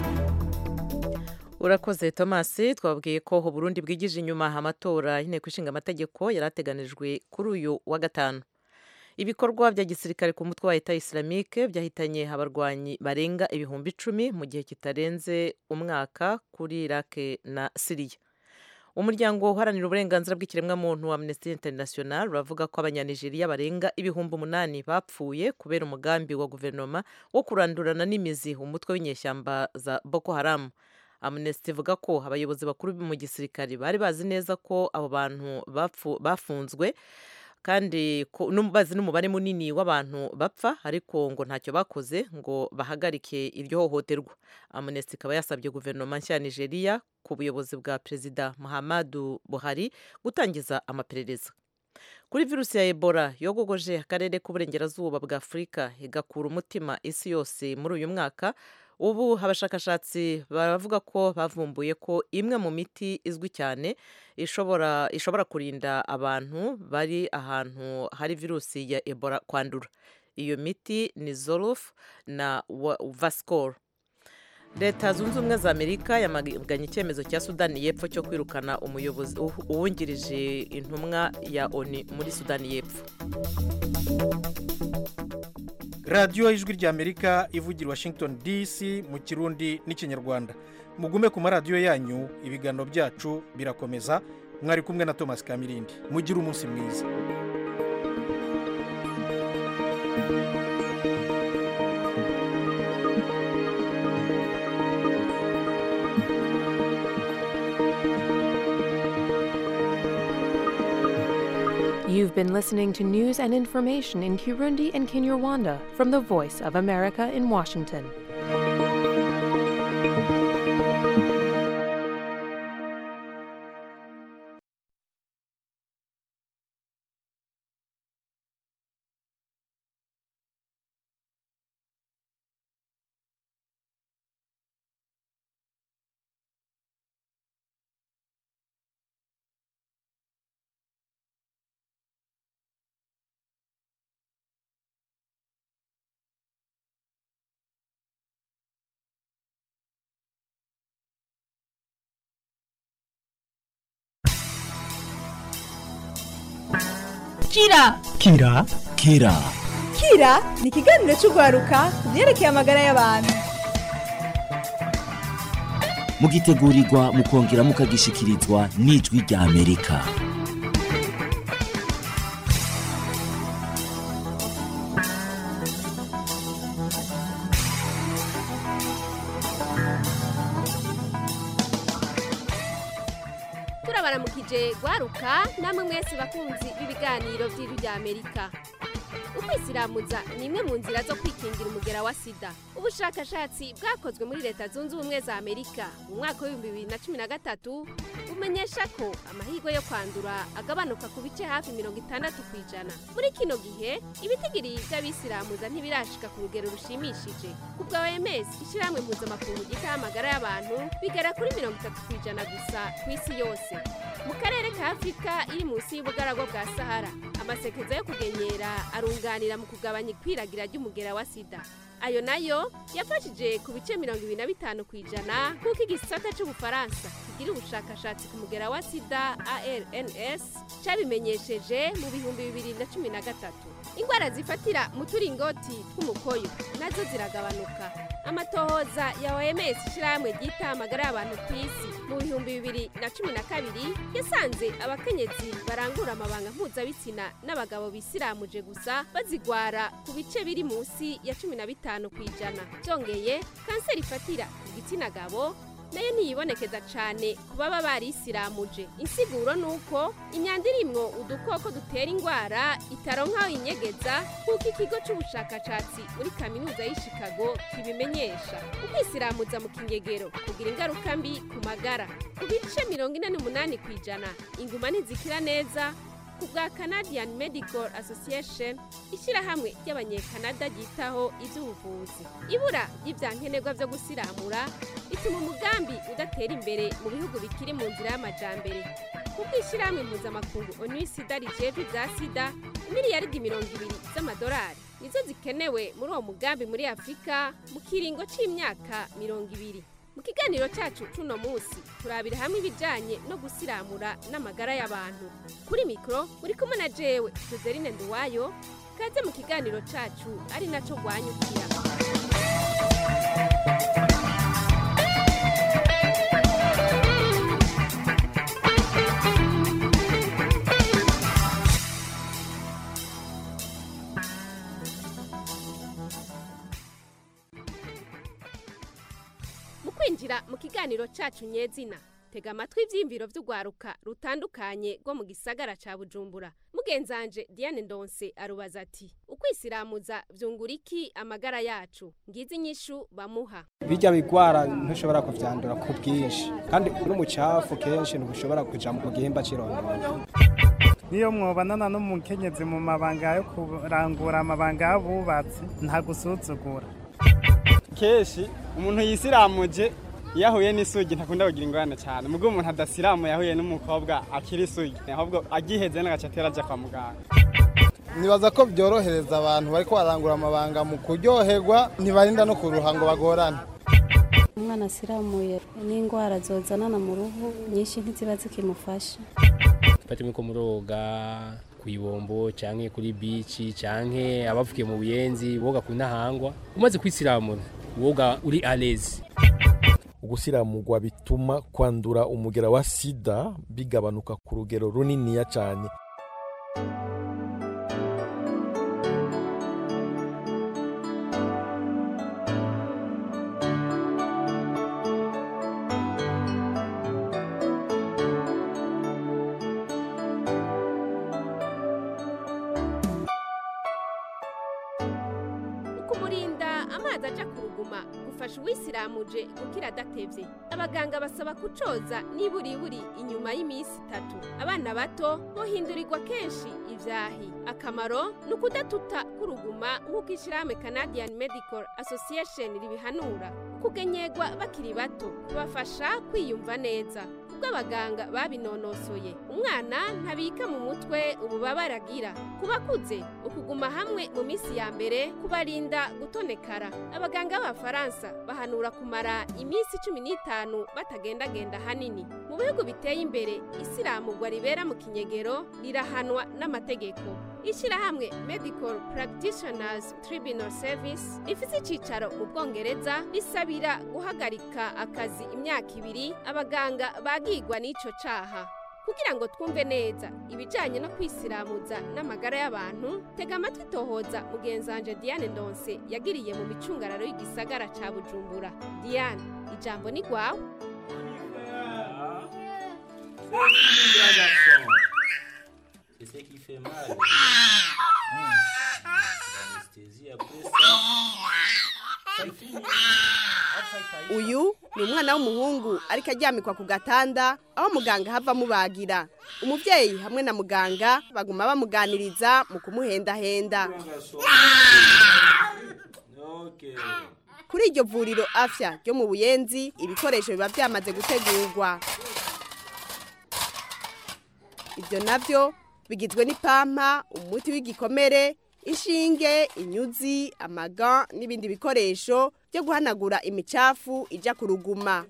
urakoze tomasi twabwiye ko Burundi bwigije inyuma amatora y'inteko ishinga amategeko yari ateganijwe kuri uyu wa gatanu ibikorwa bya gisirikare ku mutwe wa leta islamike byahitanye abarwanyi barenga ibihumbi icumi mu gihe kitarenze umwaka kuri irake na siriya umuryango uharanira uburenganzira bw'ikiremwamuntu wa amnesty international uravuga ko abanyanigeriya barenga ibihumbi umunani bapfuye kubera umugambi wa guverinoma wo kurandurana n'imizi umutwe w'inyeshyamba za boko haramu amnesty ivuga ko abayobozi bakuru mu gisirikare bari bazi neza ko abo bantu bapfu- bafunzwe kandi ko- num- bazi n'umubare munini w'abantu bapfa ariko ngo ntacyo bakoze ngo bahagarike iryo hohoterwa amnesty ikaba yasabye guverinoma nshya ya nigeria ku buyobozi bwa perezida muhammadu buhari gutangiza amaperereza kuri virusi ya ebola yogogoje akarere k'uburengerazuba bwa afurika igakura umutima isi yose muri uyu mwaka ubu abashakashatsi baravuga ko bavumbuye ko imwe mu miti izwi cyane ishobora ishobora kurinda abantu bari ahantu hari virusi ya ebola kwandura iyo miti ni zolof na wa- vascor leta zunze ubumwe za amerika yamaganye icyemezo cya sudani y'epfo cyo kwirukana umuyobozi uhu- uwungirije intumwa ya oni muri sudani y'epfo radiyo ijwi ry'amerika ivugira i washington dc mu kirundi n'ikinyarwanda mugume ku maradiyo yanyu ibiganiro byacu birakomeza mwari kumwe na thomas kamirindi mugire umunsi mwiza You've been listening to news and information in Kirundi and Kinyarwanda from the Voice of America in Washington. kira kira kira kira ni ikiganiro cy'urwaruka ku byerekeye amagara y'abantu mugitegurirwa mukongera mukagishikirizwa n'ijwi rya amerika turabaramukije gwaruka namwe mwese bakunzi b'ibiganiro by'ijwi rya amerika ukwisilamuza ni imwe mu nzira zo kwikingira umugera wa sida ubushakashatsi bwakozwe muri leta zunze ubumwe za amerika mu mwaka w'ibihumbi bibiri na cumi na gatatu bumenyesha ko amahirwe yo kwandura agabanuka ku bice hafi mirongo itandatu ku ijana muri kino gihe ibitigiri by'abisilamuza ntibirashika ku rugero rushimishije ku bwa oms ishyirahamwe mpuzamakungu ryitaho amagara y'abantu bigera kuri mirongo itatu ku ijana gusa ku isi yose mu karere ka afurika iri munsi y'ubugaragwa bwa sahara amasekeza yo kugenyera arunganira mu kugabanya ikwiragira ry'umugera wa sida ayo nayo yafashije ku bice mirongo ibiri na bitanu ku ijana nk'uko igisata cy'ubufaransa kigira ubushakashatsi ku mugera wa sida arns cyabimenyesheje mu bihumbi bibiri na cumi na gatatu indwara zifatira mu turingoti tw'umukoyo nazo ziragabanuka amatohoza ya oms ishyirahamwe ryita amagara y'abantu ku isi mu bihumbi bibiri na cumi na kabiri yasanze abakenyezi barangura amabanga mpuzabitsina n'abagabo bisiramuje gusa bazigwara ku bice biri munsi ya cumi na bitanu ku ijana byongeye kanseri ifatira ku gitsina gabo nayo ntiyibonekeza cyane ku baba barisiramuje insiguro ni uko imyanda irimwo udukoko dutera indwara itaronka inyegeza nk'uko ikigo cy'ubushakashatsi muri kaminuza y'i chicago kibimenyesha ukwisiramuza mu kinyegero kugira ingaruka mbi ku magara ku bice mirongo ine n'umunani ku ijana inguma ntizikira neza ku bwa canadian medical association ishyirahamwe ry'abanyekanada ryitaho iby'ubuvuzi ibura ry'ibyankenerwa byo gusiramura bituma umugambi udatera imbere mu bihugu bikiri mu nzira y'amajambere kuko ishyirahamwe mpuzamakungu onu sida rijejwe ibya sida miliyaridi mirongo ibiri z'amadolari nizo zikenewe muri uwo mugambi muri afurika mu kiringo cy'imyaka mirongo ibiri mu kiganiro cyacu cuno munsi turabira hamwe ibijyanye no gusiramura n'amagara y'abantu kuri mikoro uri kumwe na jewe joseline nduwayo kaze mu kiganiro cyacu ari nacyo rwanyukira mu kwinjira mu kiganiro cyacu nyezina tega amatwi ibyiyumviro by'urwaruka rutandukanye rwo mu gisagara cya bujumbura mugenzanje diane ndonse arubaza ati ukwisiramuza byungura iki amagara yacu ngizi inyishu bamuha bijya bigwara ntushobora kubyandura ku bwinshi kandi n'umucafu kenshi ntushobora kuja mu gihimba cy'irondoro niyo mwobanana n'umukenyezi mu mabanga yo kurangura amabanga y'abubatsi ntagusuzugura kenshi umuntu yisiramuje iyo ahuye n'isugi ntakunda kugira ingorane cyane mubwo umuntu adasiramuye yahuye n'umukobwa akiri isugi ahubwo agiheze n'agace atera ajya kwa muganga nibaza ko byorohereza abantu bari barangura amabanga mu kuryoherwa ntibarinda no kuruha ngo bagorane umwana asiramuye n'indwara zozanana mu ruhu nyinshi ntiziba zikimufasha fata ko muroga ku ibombo cyangwa kuri bici cyangwa abavuye mu buyenzi woga ku ntahangwa umaze kwisiramura woga uri arezi ugusiramurwa bituma kwandura umugera wa sida bigabanuka ku rugero runiniya cyane ukumurinda amazi aja ku ruguma gufasha uwisiramuje gukira adatevye abaganga basaba kucoza niburiburi inyuma y'iminsi itatu abana bato bohindurirwa kenshi ivyahi akamaro ni ukudatuta k'uruguma nk'uko ishyirahamwe canadian medical association ribihanura kugenyegwa bakiri bato kubafasha kwiyumva neza ubwo abaganga babinonosoye umwana ntabika mu mutwe ububabare agira ku bakuze ukuguma hamwe mu minsi ya mbere kubarinda gutonekara abaganga b'abafaransa bahanura kumara iminsi cumi n'itanu batagendagenda hanini mu mu bihugu biteye imbere isiramugwa ribera mu kinyegero rirahanwa n'amategeko ishyirahamwe medical practitioners tribunal service rifite icyicaro mu bwongereza risabira guhagarika akazi imyaka ibiri abaganga bagigwa n'icyo cyaha kugira ngo twumve neza ibijyanye no kwisiramuza n'amagara y'abantu tega amatwi tohoza mugenzanje diane ndonse yagiriye mu micungararo y'igisagara cya bujumbura diane ijambo ni rwawe C'est ce qui fait mal. L'anesthésie après ça. Ça finit. uyu ni umwana w'umuhungu ariko aryamikwa ku gatanda aho muganga hava amubagira umubyeyi hamwe na muganga baguma bamuganiriza mu kumuhendahenda Ok. kuri iryo vuriro afya ryo mu buyenzi ibikoresho biba byamaze gutegurwa ibyo nabyo bigizwe n'ipampa umuti w'igikomere inshinge inyuzi amaga n'ibindi bikoresho byo guhanagura imicafu ijya ku ruguma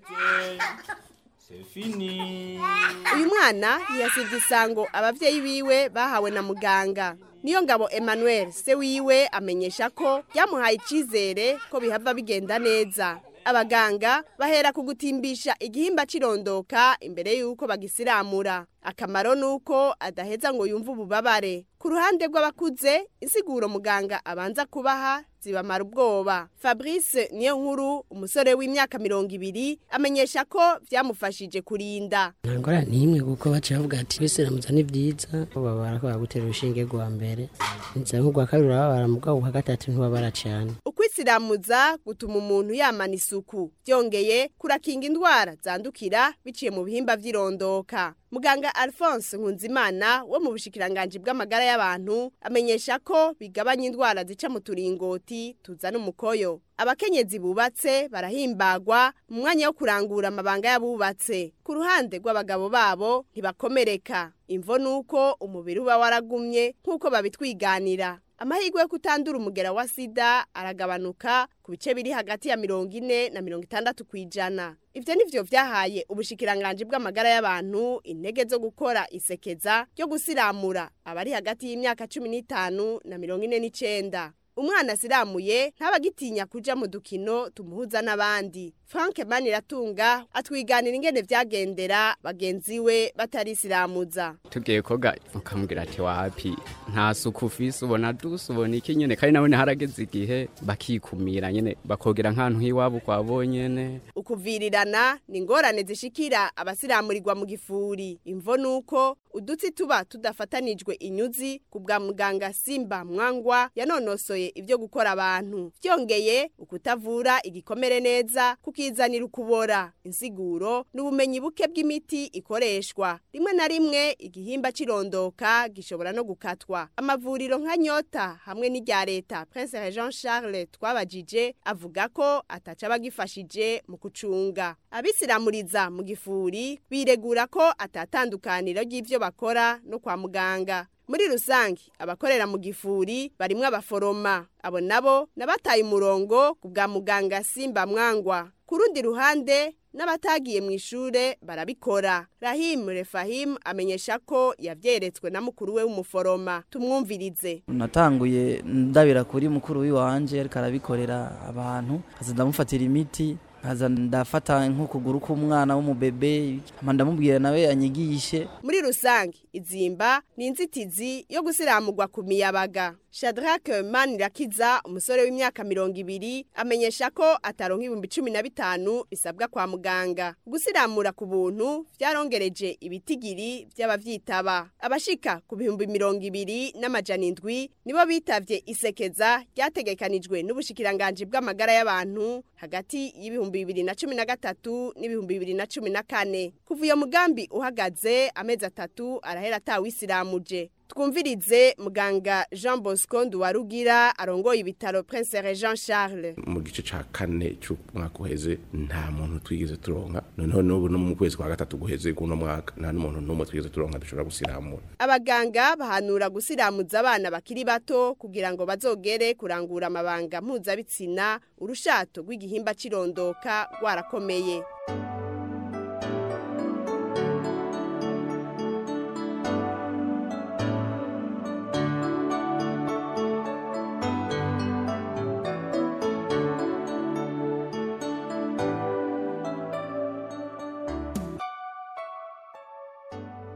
C'est fini. uyu mwana ntiyasibye isango ababyeyi biwe bahawe na muganga niyo ngabo emmanuel se wiwe amenyesha ko byamuhaye icyizere ko bihava bigenda neza abaganga bahera ku gutimbisha igihimba cy'irondoka imbere y'uko bagisiramura akamaro ni uko adaheza ngo yumve ububabare ku ruhande rw'abakuze insiguro muganga abanza kubaha zibamara ubwoba fabrice niyo nkuru umusore w'imyaka mirongo ibiri amenyesha ko byamufashije kurinda nta ngorane n'imwe kuko baciye bavuga ati bisiramuza ni byiza babara ko bagutera urushinge rwa mbere nza nk'urwa kabiri urababara mu bwabo bwa gatatu ntibabara cyane ukwisiramuza gutuma umuntu yamana isuku byongeye kurakinga indwara zandukira biciye mu bihimba by'irondoka muganga alphonse nkunzimana wo mu bushikiranganji bw'amagara y'abantu amenyesha ko bigabanya indwara zica mu turingoti tuzana umukoyo abakenyezi bubatse barahimbagwa mu mwanya wo kurangura amabanga y'abubatse ku ruhande rw'abagabo babo ntibakomereka imvo ni uko umubiri uba waragumye nk'uko babitwiganira amahirwe yo kutandura umugera wa sida aragabanuka ku bice biri hagati ya mirongo ine na mirongo itandatu ku ijana ibyo ni byo byahaye ubushikiranganji bw'amagara y'abantu intege zo gukora isekeza ryo gusiramura abari hagati y'imyaka cumi n'itanu na mirongo ine n'icenda umwana asiramuye ntabagitinya kuja mu dukino tumuhuza n'abandi frank maniratunga atwiganira ingene vyagendera bagenzi we batarisiramuza tugiye koga ukamubwira ati wapi nta suku ufise ubona dusa ubona iki nyene kandi nabone harageze igihe bakikumira nyene bakogera nk'ahantu h'iwabo kwa bonyene ukuvirirana ni ingorane zishikira abasiramurirwa mu gifuri imvo ni uko udutsi tuba tudafatanijwe inyuzi ku bwa muganga simba mwangwa yanonosoye ibyo gukora abantu byongeye ukutavura igikomere neza kukizanira ukubora insiguro n'ubumenyi buke bw'imiti ikoreshwa rimwe na rimwe igihimba cirondoka gishobora no gukatwa amavuriro nka nyota hamwe n'irya leta prince jean charles twabajije avuga ko ataca bagifashije mu kucunga abisiramuriza mu gifuri biregura ko atatandukaniro ry'ivyo bakora no kwa muganga muri rusange abakorera mu gifuri barimwo abaforoma abo nabo nabataye umurongo ku bwa muganga simba mwangwa ku rundi ruhande n'abatagiye mu ishure barabikora rahim refahim amenyesha ko yavyeretswe na mukuru we w'umuforoma tumwumvirize natanguye ndabira kuri mukuru w'iwanje ariko arabikorera abantu kaza ndamufatira imiti nkaza ndafata nk'ukuguru k'umwana w'umubebe hama ndamubwira nawe anyigishe muri rusange izimba ni inzitizi yo gusiramurwa ku miyabaga shadrake manirakiza umusore w'imyaka mirongo ibiri amenyesha ko ataronka ibihumbi cumi na bitanu bisabwa kwa muganga gusiramura ku buntu vyarongereje ibitigiri vy'abavyitaba abashika ku bihumbi mirongo ibiri n'amajana indwi nibo bitavye isekeza ryategekanijwe n'ubushikiranganji bw'amagara y'abantu hagati y'ibihumbi bibiri na cumi na gatatu n'ibihumbi bibiri na cumi na kane kuva iyo mugambi uhagaze amezi atatu arahera atawisiramuje twumvirize muganga jean bosco nduwarugira arongoye ibitaro prince jean charles mu gice ca kane c'umwaka uheze nta muntu twigeze turonka noneho n'ubu no mu kwezi kwa gatatu guheze kuno mwaka nta n'umuntu n'umwe twigeze turonka dushobora gusiramura abaganga bahanura gusiramuza abana bakiri bato kugira ngo bazogere kurangura amabanga mpuzabitsina urushato rw'igihimba cirondoka rwarakomeye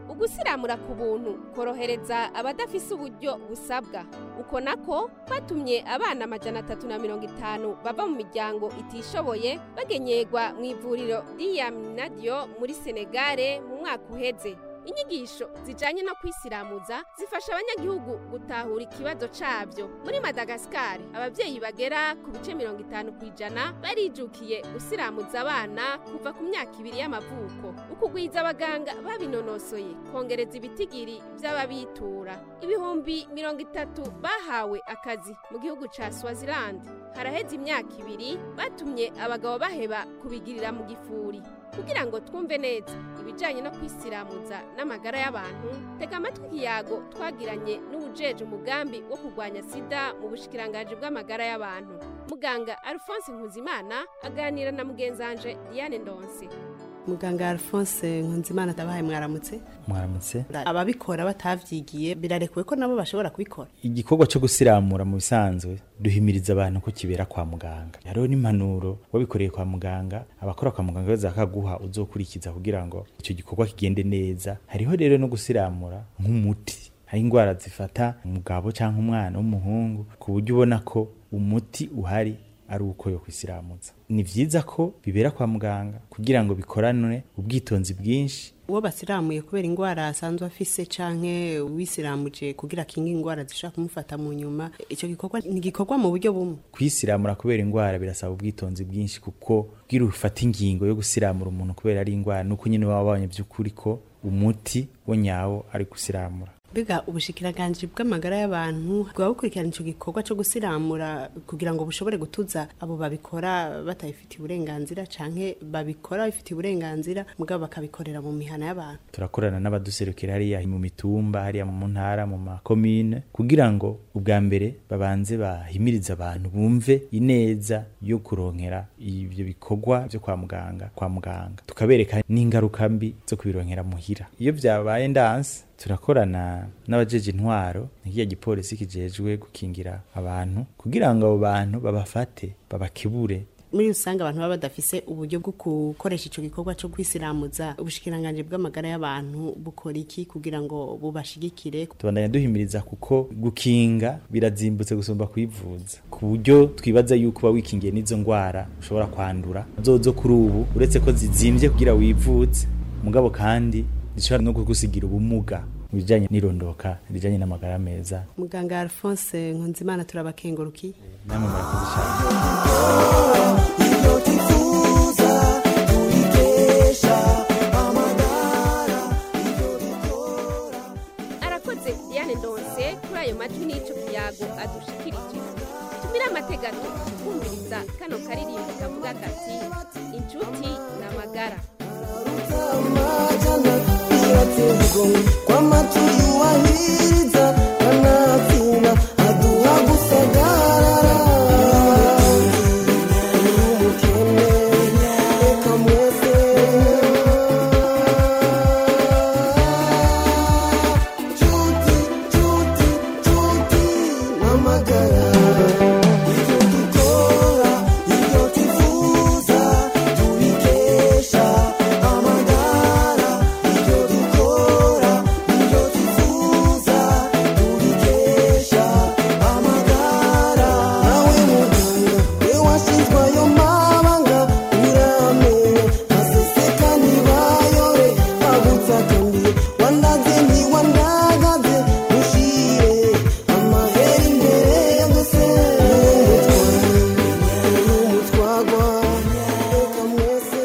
ugusiramura ku buntu korohereza abadafise uburyo busabwa uko nako kwatumye abana amajana atatu na mirongo itanu bava mu miryango itishoboye bagenyerwa mu ivuriro ry'iyaminadiyo muri senegare mu mwaka uheze inyigisho zijanye no kwisiramuza zifasha abanyagihugu gutahura ikibazo cabyo muri madagasikari abavyeyi bagera ku bice mirongo itanu ku ijana barijukiye gusiramuza abana kuva ku myaka ibiri y'amavuko ukugwiza abaganga babinonosoye kongereza ibitigiri vy'ababitura ibihumbi mirongo itatu bahawe akazi mu gihugu ca swaziland haraheze imyaka ibiri batumye abagabo baheba kubigirira mu gifuri kugira ngo twumve neza ibijyanye no kwisiramuza n'amagara y'abantu tega amatwi ikiyago twagiranye n'ubujeje umugambi wo kurwanya sida mu bushikiranganji bw'amagara y'abantu muganga alphonse nkuzimana aganira na mugenzanje diane ndonse muganga alphonse nkunzimana ndabahaye mwaramutse mwaramutse ababikora batavyigiye birarekuwe ko nabo bashobora kubikora igikorwa cyo gusiramura mu bisanzwe duhimiriza abantu ko kibera kwa muganga hariho n'impanuro wabikoreye kwa muganga abakora kwa muganga baza bakaguha uzokurikiza kugira ngo icyo gikorwa kigende neza hariho rero no gusiramura nk'umuti hari indwara zifata umugabo cyangwa umwana w'umuhungu ku buryo ubona ko umuti uhari ari uko yo kwisiramuza ni vyiza ko bibera kwa muganga kugira ngo bikoranwe ubwitonzi bwinshi uwo basiramuye kubera indwara asanzwe afise canke wisiramuje kugira kinga indwara zishobora kumufata mu nyuma ico gikorwa ni gikorwa mu buryo bumwe kwisiramura kubera indwara birasaba ubwitonzi bwinshi kuko bwira ufata ingingo yo gusiramura umuntu kubera ari indwara nuko nyine baba babonye by'ukuri ko umuti wo nyawo ari gusiramura mbega ubushikiranganje bw'amagara y'abantu bwaba bukurikirana ico gikorwa co gusiramura kugira ngo bushobore gutuza abo babikora batabifitiye uburenganzira canke babikora bifitiye uburenganzira mugabo bakabikorera mu mihana y'abantu turakorana n'abaduserukira hariya mu mitumba hariya mu ntara mu makomine kugira ngo ubwa mbere babanze bahimiriza abantu bumve ineza yo kuronkera ibyo bikorwa byo kwa muganga kwa muganga tukabereka n'ingaruka mbi zo kubironkera muhira iyo byabaye ndanse turakorana n'abajeje intwaro nk'iya gipolisi kijejwe gukingira abantu kugira ngo abo bantu babafate babakebure muri rusange abantu baba badafise uburyo bwo gukoresha ico gikorwa co kwisiramuza ubushikiranganje bw'amagara y'abantu bukora iki kugira ngo bubashigikire tubandanya duhimiriza kuko gukinga birazimbutse gusumba kwivuza ku buryo twibaza yuko uba wikingiye n'izo ndwara ushobora kwandura zozo kuri ubu uretse ko zizimbye kugira wivuze mugabo kandi zishobora no kugusigira ubumuga mu bijyanye n'irondoka rijyanye n'amagara meza muganga alphonse nkunzimana turabakengurukiye namwe murakoze cyane arakoze diane ndonse kuri ayo majwi n'ico kiyago adushikirije tumire amategato kumviriza kano karirimbo kavuga kati inshuti n'amagara kwa maturi wahiriza kanatsinda aduha gusagarara umukene reka mwese cuti cuti cuti n'amagara ibyo dukora ibyo tuvuza tubikesha amagara ibyo dukora ibyo tuvuza tubikesha amagara nawe muganga we washinzwe ayo mabanga uramenya aseseka ntibayore agutsakambiye wandaze ntiwandagaze mushire amahera imbere ya byose n'umutwagwa reka mwese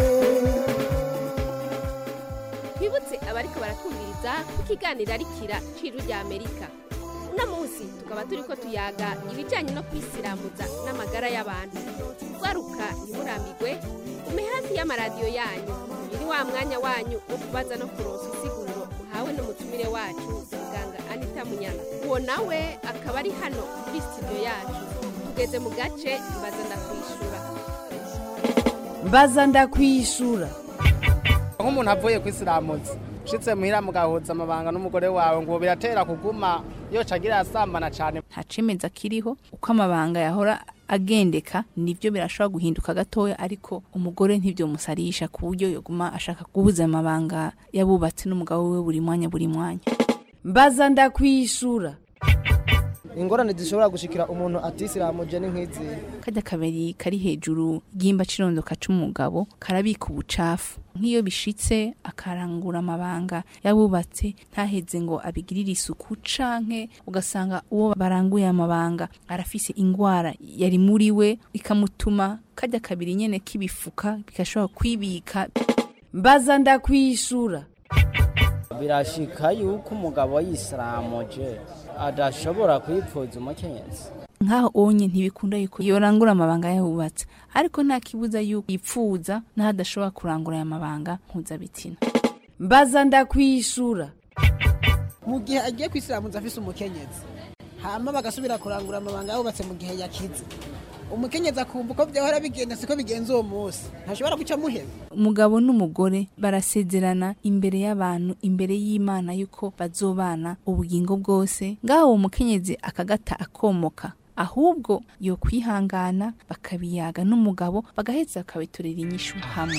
twibutse abariko baratwumviriza ko ikiganiro ari kira ciru rya amerika uno munsi tukaba turiko tuyaga ibijanye no kwisiramuza n'amagara y'abantu gwaruka ntimurambirwe ume hafi y'amaradiyo yanyu uyu ni wa mwanya wanyu wo kubaza no kuronsa isiguro muhawe n'umutumire wacu muganga anita munyana uwo nawe akaba ari hano muri studio yacu tugeze mu gace mbaza ndakwishura mbaza ndakwishura nk'umuntu avuye kwisiramuza ushitse muhira mugahuza amabanga n'umugore wawe ngo biratera kuguma yoca agira asambana cyane nta cemeza kiriho uko amabanga yahora agendeka nivyo birashobora guhinduka gatoya ariko umugore ntivyo musarisha ku buryo yoguma ashaka guhuza amabanga yabubatse n'umugabo we buri mwanya buri mwanya mbaza ndakwishura ingorane zishobora gushikira umuntu atisiramuje ni nk'izi kajya kabiri kari hejuru y'imba cirondoka c'umugabo karabika ubucafu nk'iyo bishitse akarangura amabanga yabubatse ntaheze ngo abigirire isuku canke ugasanga uwo baranguye amabanga arafise ingwara yari muri we ikamutuma kajya kabiri nyene kibifuka bigashobora kwibika mbaza ndakwishura birashika yuko umugabo yisiramuje adashobora kwipfuza umukenyezi nkaho onye ntibikunda yuko yorangura amabanga yabubatse ariko nta kibuza yuko yipfuza n'aho adashobora kurangura aya mabanga mpuzabitsina mbaza ndakwishura mu gihe agiye kwisiramuza afise umukenyezi hama bagasubira kurangura amabanga yabubatse mu gihe yakize umukenyezi akumva uko byahora bigenda siko bigenza uwo munsi ntashobora guca muheza umugabo n'umugore barasezerana imbere y'abantu imbere y'imana yuko bazobana ubugingo bwose ngaho uwo mukenyezi akagata akomoka ahubwo yo kwihangana bakabiyaga n'umugabo bagaheza bakabiturira inyishu hamwe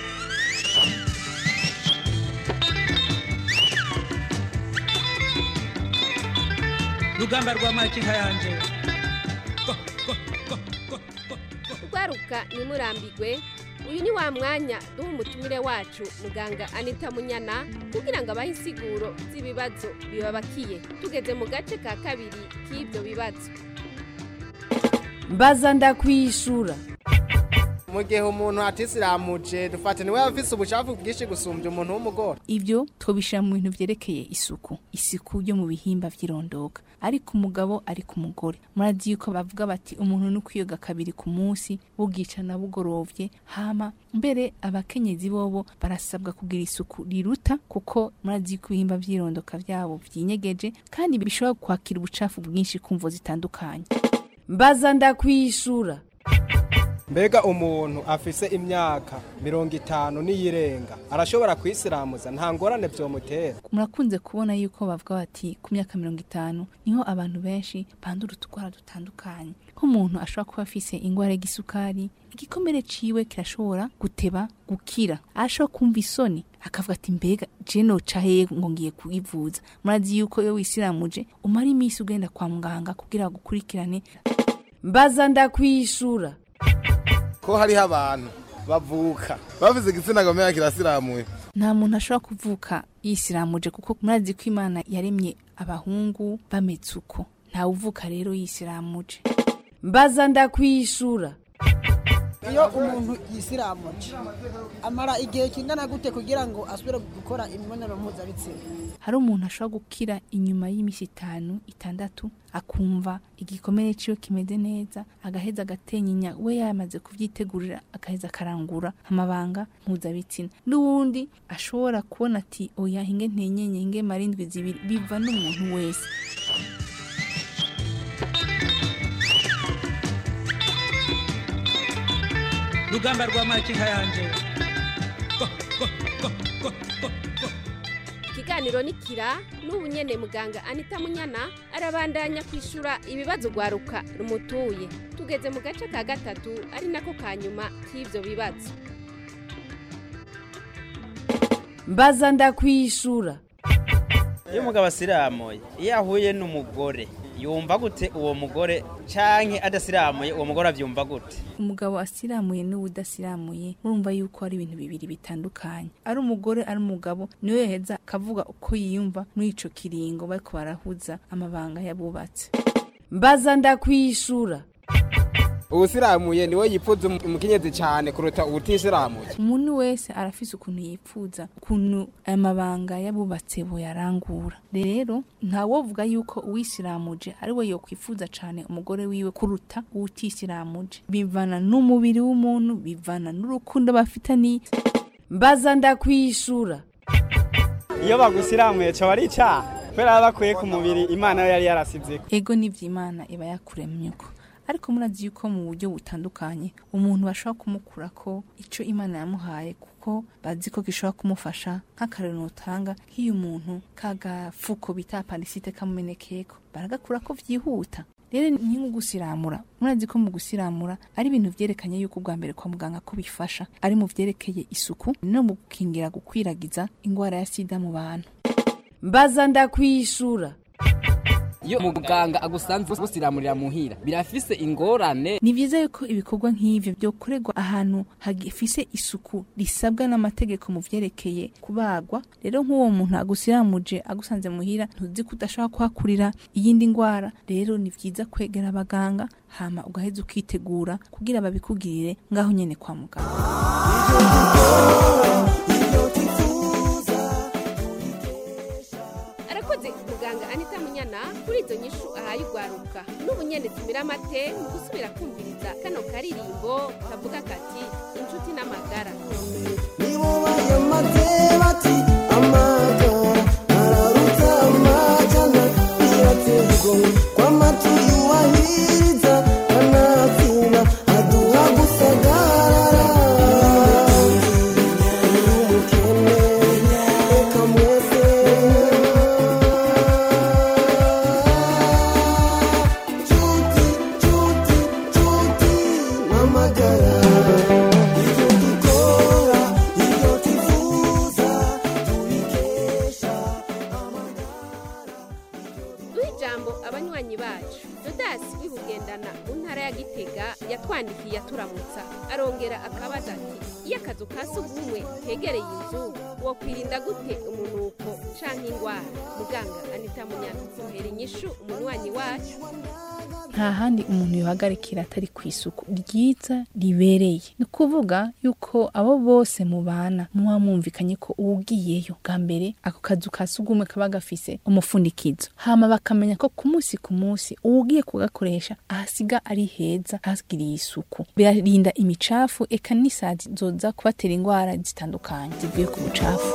rugamba rwa makinka yanje rwaruka ntimurambigwe uyu ni wa mwanya duha umutumire wacu muganga anita munyana kugira ngo abahe insiguro z'ibibazo bibabakiye tugeze mu gace ka kabiri k'ibyo bibazo mbaza ndakwishura mu gihe umuntu atisiramuje dufate niwe afise ubucafu bwinshi gusumbya umuntu w'umugore ibyo twobishira mu bintu vyerekeye isuku isuku yo mu bihimba vy'irondoka ariko umugabo ari ku mugore murazi yuko bavuga bati umuntu ni ukwiyoga kabiri ku munsi bugicana bugorovye hama mbere abakenyezi bobo barasabwa kugira isuku riruta kuko murazi yuko ibihimba vy'irondoka vyabo vyinyegeje kandi bishobora kwakira ubucafu bwinshi kumvo zitandukanye mbaza ndakwishura mbega umuntu afise imyaka mirongo itanu n'iyirenga arashobora kwisiramuza nta ngorane vyomutera murakunze kubona yuko bavuga bati ku myaka mirongo itanu niho abantu benshi bandura utugwara dutandukanye nk'umuntu ashobora kuba afise ingwara y'igisukari igikomere ciwe kirashobora guteba gukira ashobora kumva isoni akavuga ati mbega je noca hehe ngo ngiye kuyivuza murazi yuko iyo wisiramuje umara iminsi ugenda kwa muganga kugira gukurikirane mbaza ndakwishura ko hariho abantu bavuka bavuze igitsina gomera kirasiramuye nta muntu ashobora kuvuka yisiramuje kuko murazi ko imana yaremye abahungu bameze uko ntawe uvuka rero yisiramuje mbaza ndakwishura iyo umuntu yisiramuje amara igihe kingana gute kugira ngo asubire gukora imibonano mpuzabitsina hari umuntu ashobora gukira inyuma y'iminsi itanu itandatu akumva igikomere ciwe kimeze neza agaheza agatenyinya we yamaze kuvyitegurira agaheza akarangura amabanga mpuzabitsina n'uwundi ashobora kubona ati oya hinge ntenyenye hinge marindwi zibiri biva n'umuntu wese rugamba rwa makinka yanje ikiganiro ni kira n'ubu nyene muganga anita munyana arabandanya kwishura ibibazo rwaruka rumutuye tugeze mu gace ka gatatu ari nako ka nyuma k'ivyo bibazo mbaza ndakwishura iyo umugabo asiramuye iyo ahuye n'umugore yumva gute uwo mugore canke adasiramuye uwo mugore avyumva gute umugabo asiramuye n'uwudasiramuye murumva yuko ari ibintu bibiri bitandukanye ari umugore ari umugabo niwe yaheza akavuga uko yiyumva muri ico kiringo bariko barahuza amabanga yabubatse mbaza ndakwishura ubusiramuye niwe yipfuza umukenyezi cyane kuruta ubutisiramuye umuntu wese arafise ukuntu yipfuza ukuntu aya mabanga yabubatse boyarangura rero ntawovuga yuko uwisiramuje ari we yokwifuza cane umugore wiwe kuruta uwutisiramuje bivana n'umubiri w'umuntu bivana n'urukundo bafitaniye mbaza ndakwishura iyo bagusiramuye cyo ari icyaha kubera baba bakuye ku mubiri imana yo yari yarasize ego n'ivy'imana iba yakuremye uko ariko murazi yuko mu buryo butandukanye umuntu bashobora kumukura ko ico imana yamuhaye kuko kuko bazi ko gishobora kumufasha nk'akarero notanga nk'iyo umuntu kagafuko bita apandisite kamumenekeko baragakura ko vyihuta rero ni nko gusiramura murazi ko mu gusiramura ari ibintu vyerekanye yuko ubwa mbere kwa muganga ko bifasha ari mu vyerekeye isuku no mu gukingira gukwiragiza ingwara ya sida mu bantu mbaza ndakwishura iyo muganga agusanze busiramurira muhira birafise ingorane ni vyiza yuko ibikorwa nk'ivyo vyokorerwa ahantu hagifise isuku risabwa n'amategeko mu vyerekeye kubagwa rero nk'uwo muntu agusiramuje agusanze muhira ntuzi ko udashobora kuhakurira iyindi ngwara rero ni vyiza kwegera abaganga hama ugaheza ukitegura kugira babikugirire ngaho nyene kwa muganga arakoze muganga anita munyana kuri izo nyishu ahaye urwaruka n'ubu nyene tumira amate mu gusubira kumviriza kano karirimbo kavuga kati inshuti n'amagara nibo bayamaze bati amagara araruta amajana birateye igomwe kw'amatu yubahiriza kanatsinda aduha gusagarara umukene reka mwese nshuti nshuti nshuti n'amagara ibyo dukora ibyo twifuza tubikesha duha ijambo abanywanyi bacu dodasi wibugendana mu ntara ya gitega yatwandikiye aturamutsa arongera akabaza ati iyo akazu ka sugumwe kegereye inzu wokwirinda gute umunuko canke ingwara muganga anita munyana duhera inyishu umunywanyi wacu nta handi umuntu yohagarikira atari ku isuku ryiza ribereye ni ukuvuga yuko abo bose mubana muba mwumvikanye ko uwugiyeyo bwa mbere ako kazu ka sugumwe kaba gafise umufundikizo hama bakamenya ko ku munsi ku munsi uwugiye kugakoresha ahasiga ari heza hagiriye isuku birarinda imicafu eka n'isazi zoza kubatera indwara zitandukanye zivuye ku bucafu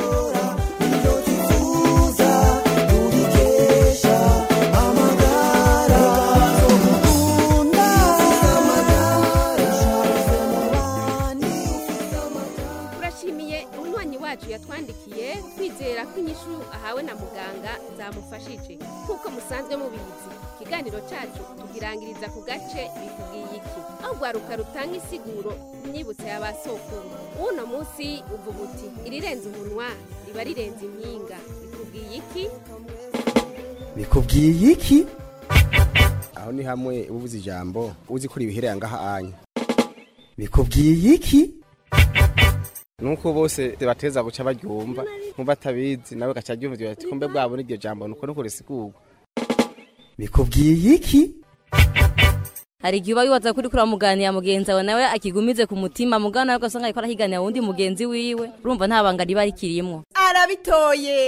turashimiye umunywanyi wacu yatwandikiye twizera ko inyishu ahawe na muganga zamufashije nk'uko musanzwe mubizi ikiganiro cyacu tugirangiriza ku gace bikubwiye iki aho rwaruka rutanga isiguro imyibutso ya ba sokuru uno munsi uvuga uti irirenze umunwa riba rirenze impinga bikubwiye iki bikubwiye iki aho ni hamwe uba ubuze ijambo uzi ko ribihereye ngaha anya bikubwiye iki nuko bose bateza guca baryumva nkumva atabizi nawe gaca aryumva ati kumbe bwabo n'iryo jambo nuko nuko risigurwa bikubwiye iki hari igihe uba wibaza kuri kuramuganira mugenzi wawe nawe akigumize ku mutima mugana nawe ugasanga ariko arahiganira wundi mugenzi wiwe urumva nta banga riba rikirimo arabitoye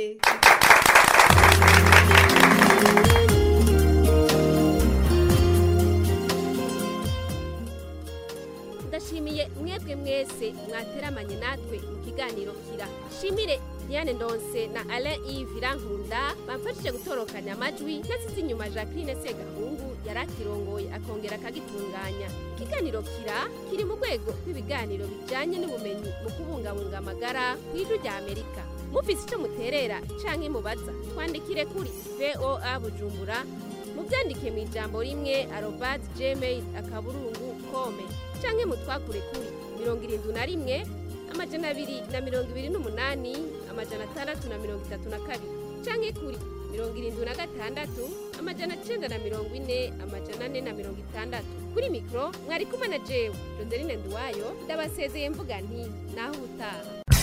ndashimiye mwebwe mwese mwateramanye natwe mu kiganiro kira shimire diane ndonse na alain yves irankunda bamfashije gutorokanya amajwi nasize inyuma jacqueline segahungu yari akirongoye akongera akagitunganya ikiganiro kira kiri mu rwego rw'ibiganiro bijyanye n'ubumenyi mu kubungabunga amagara ku ijwi rya amerika mufise icyo muterera canke mubaza twandikire kuri voa bujumbura mubyandike mu ijambo rimwe arobad gmail akaburungu kome canke mutwakure kuri mirongo irindwi na rimwe amajana abiri na mirongo ibiri n'umunani amajana atandatu na mirongo itatu na kabiri canke kuri mirongo irindwi na gatandatu amajana cenda na mirongo ine amajana ane na mirongo itandatu kuri mikoro mwari kumwe na jewe joseline nduwayo ndabasezeye mvuga nti naho ubutaha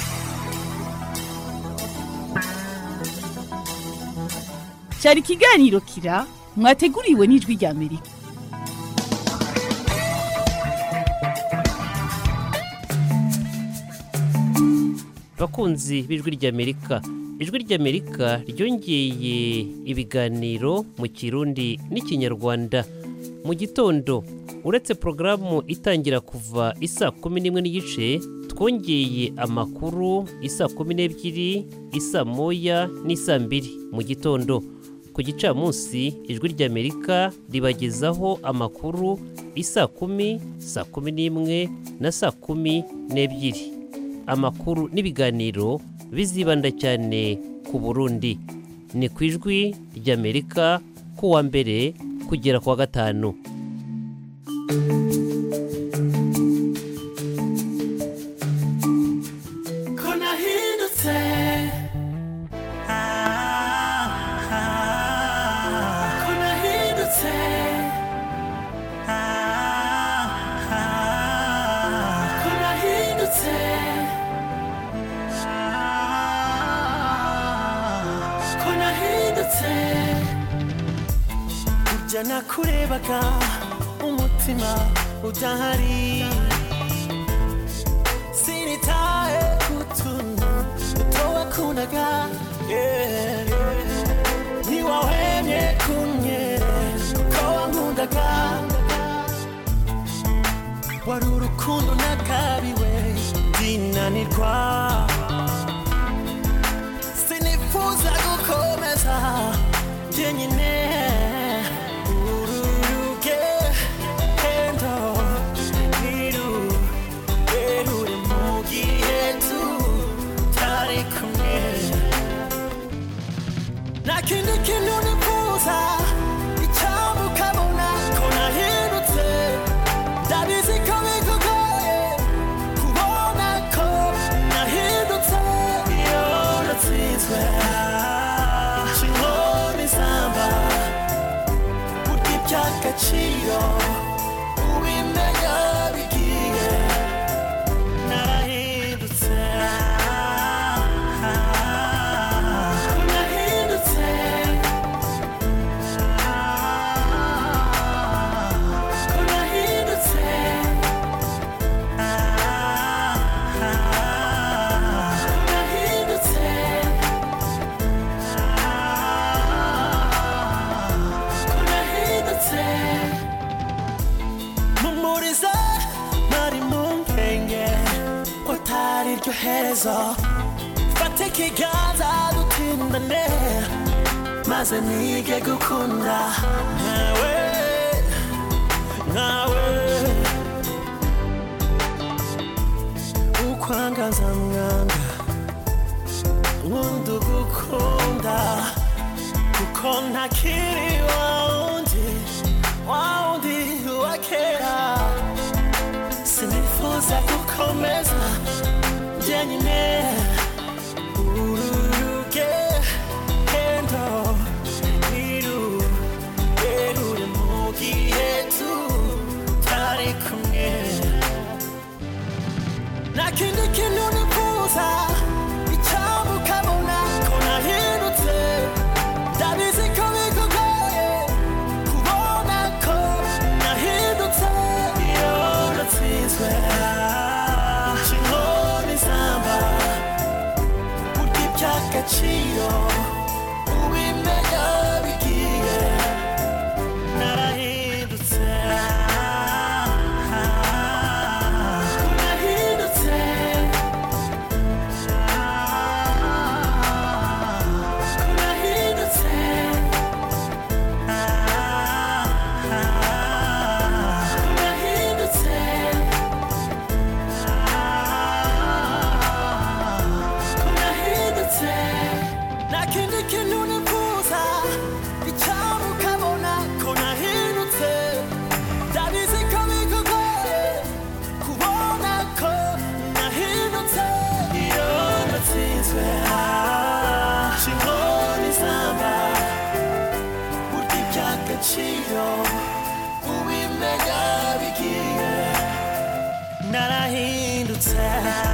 cyari ikiganiro kira mwateguriwe n'ijwi rya amerika bakunzi b'ijwi ry'amerika ijwi ry'amerika ryongeye ibiganiro mu kirundi n'ikinyarwanda mu gitondo uretse porogaramu itangira kuva isa kumi n'imwe n'igice twongeye amakuru isa kumi n'ebyiri isa moya n'isa mbiri mu gitondo ku gicamunsi ijwi ry'amerika ribagezaho amakuru isa kumi saa kumi n'imwe na saa kumi n'ebyiri amakuru n'ibiganiro bizibanda cyane ku burundi ni ku ijwi ry'amerika ku wa mbere kugera ku wa gatanu ko nahindutse Ah, ah, ko nahindutse Ah, ah, ko nahindutse Ah, ko nahindutse burya nakurebaga umutima udahari sinitaye kutuntu towakundaga yeah, yeah. ntiwahwemye kumwe ko wankundaga wari urukundo nakabiwe ndinanirwa sinifuza gukomeza jyenyine uru rugendo ntirurerure mu gihe tutari kumwe nta kindi kintu nifuza icyambu ukabona ko nahindutse ndabizi ko bikugoye kubona ko nahindutse iyo natsinzwe inkoni zamba burya iby'agaciro ubimenya bigiye narahindutse ko nahindutse ko nahindutse ko nahindutse ko nahindutse mumuriza nari mu mpenge ko atari ryo herezo fata ikiganza dutindane maze nige gukunda nkawe nkawe ukwangaza mwanga nkunda ugukunda kuko ntakiri wa wundi wa wundi wa kera sinifuza gukomeza jyenyine uru rugendo ntirurerure mu gihe tutari kumwe nta kindi kintu nifuza icyambu ukabona ko nahindutse ndabizi ko bikugoye kubona ko nahindutse iyo natsinzwe inkoni zamba burya iby'agaciro ubimenya bigiye narahindutse ko nahindutse ko nahindutse ko nahindutse ko nahindutse nta kindi kintu nifuza icyambu ukabona ko nahindutse ndabizi ko bikugoye kubona ko nahindutse iyo natsinzwe inkoni zamba burya iby'agaciro ubimenya bigiye narahindutse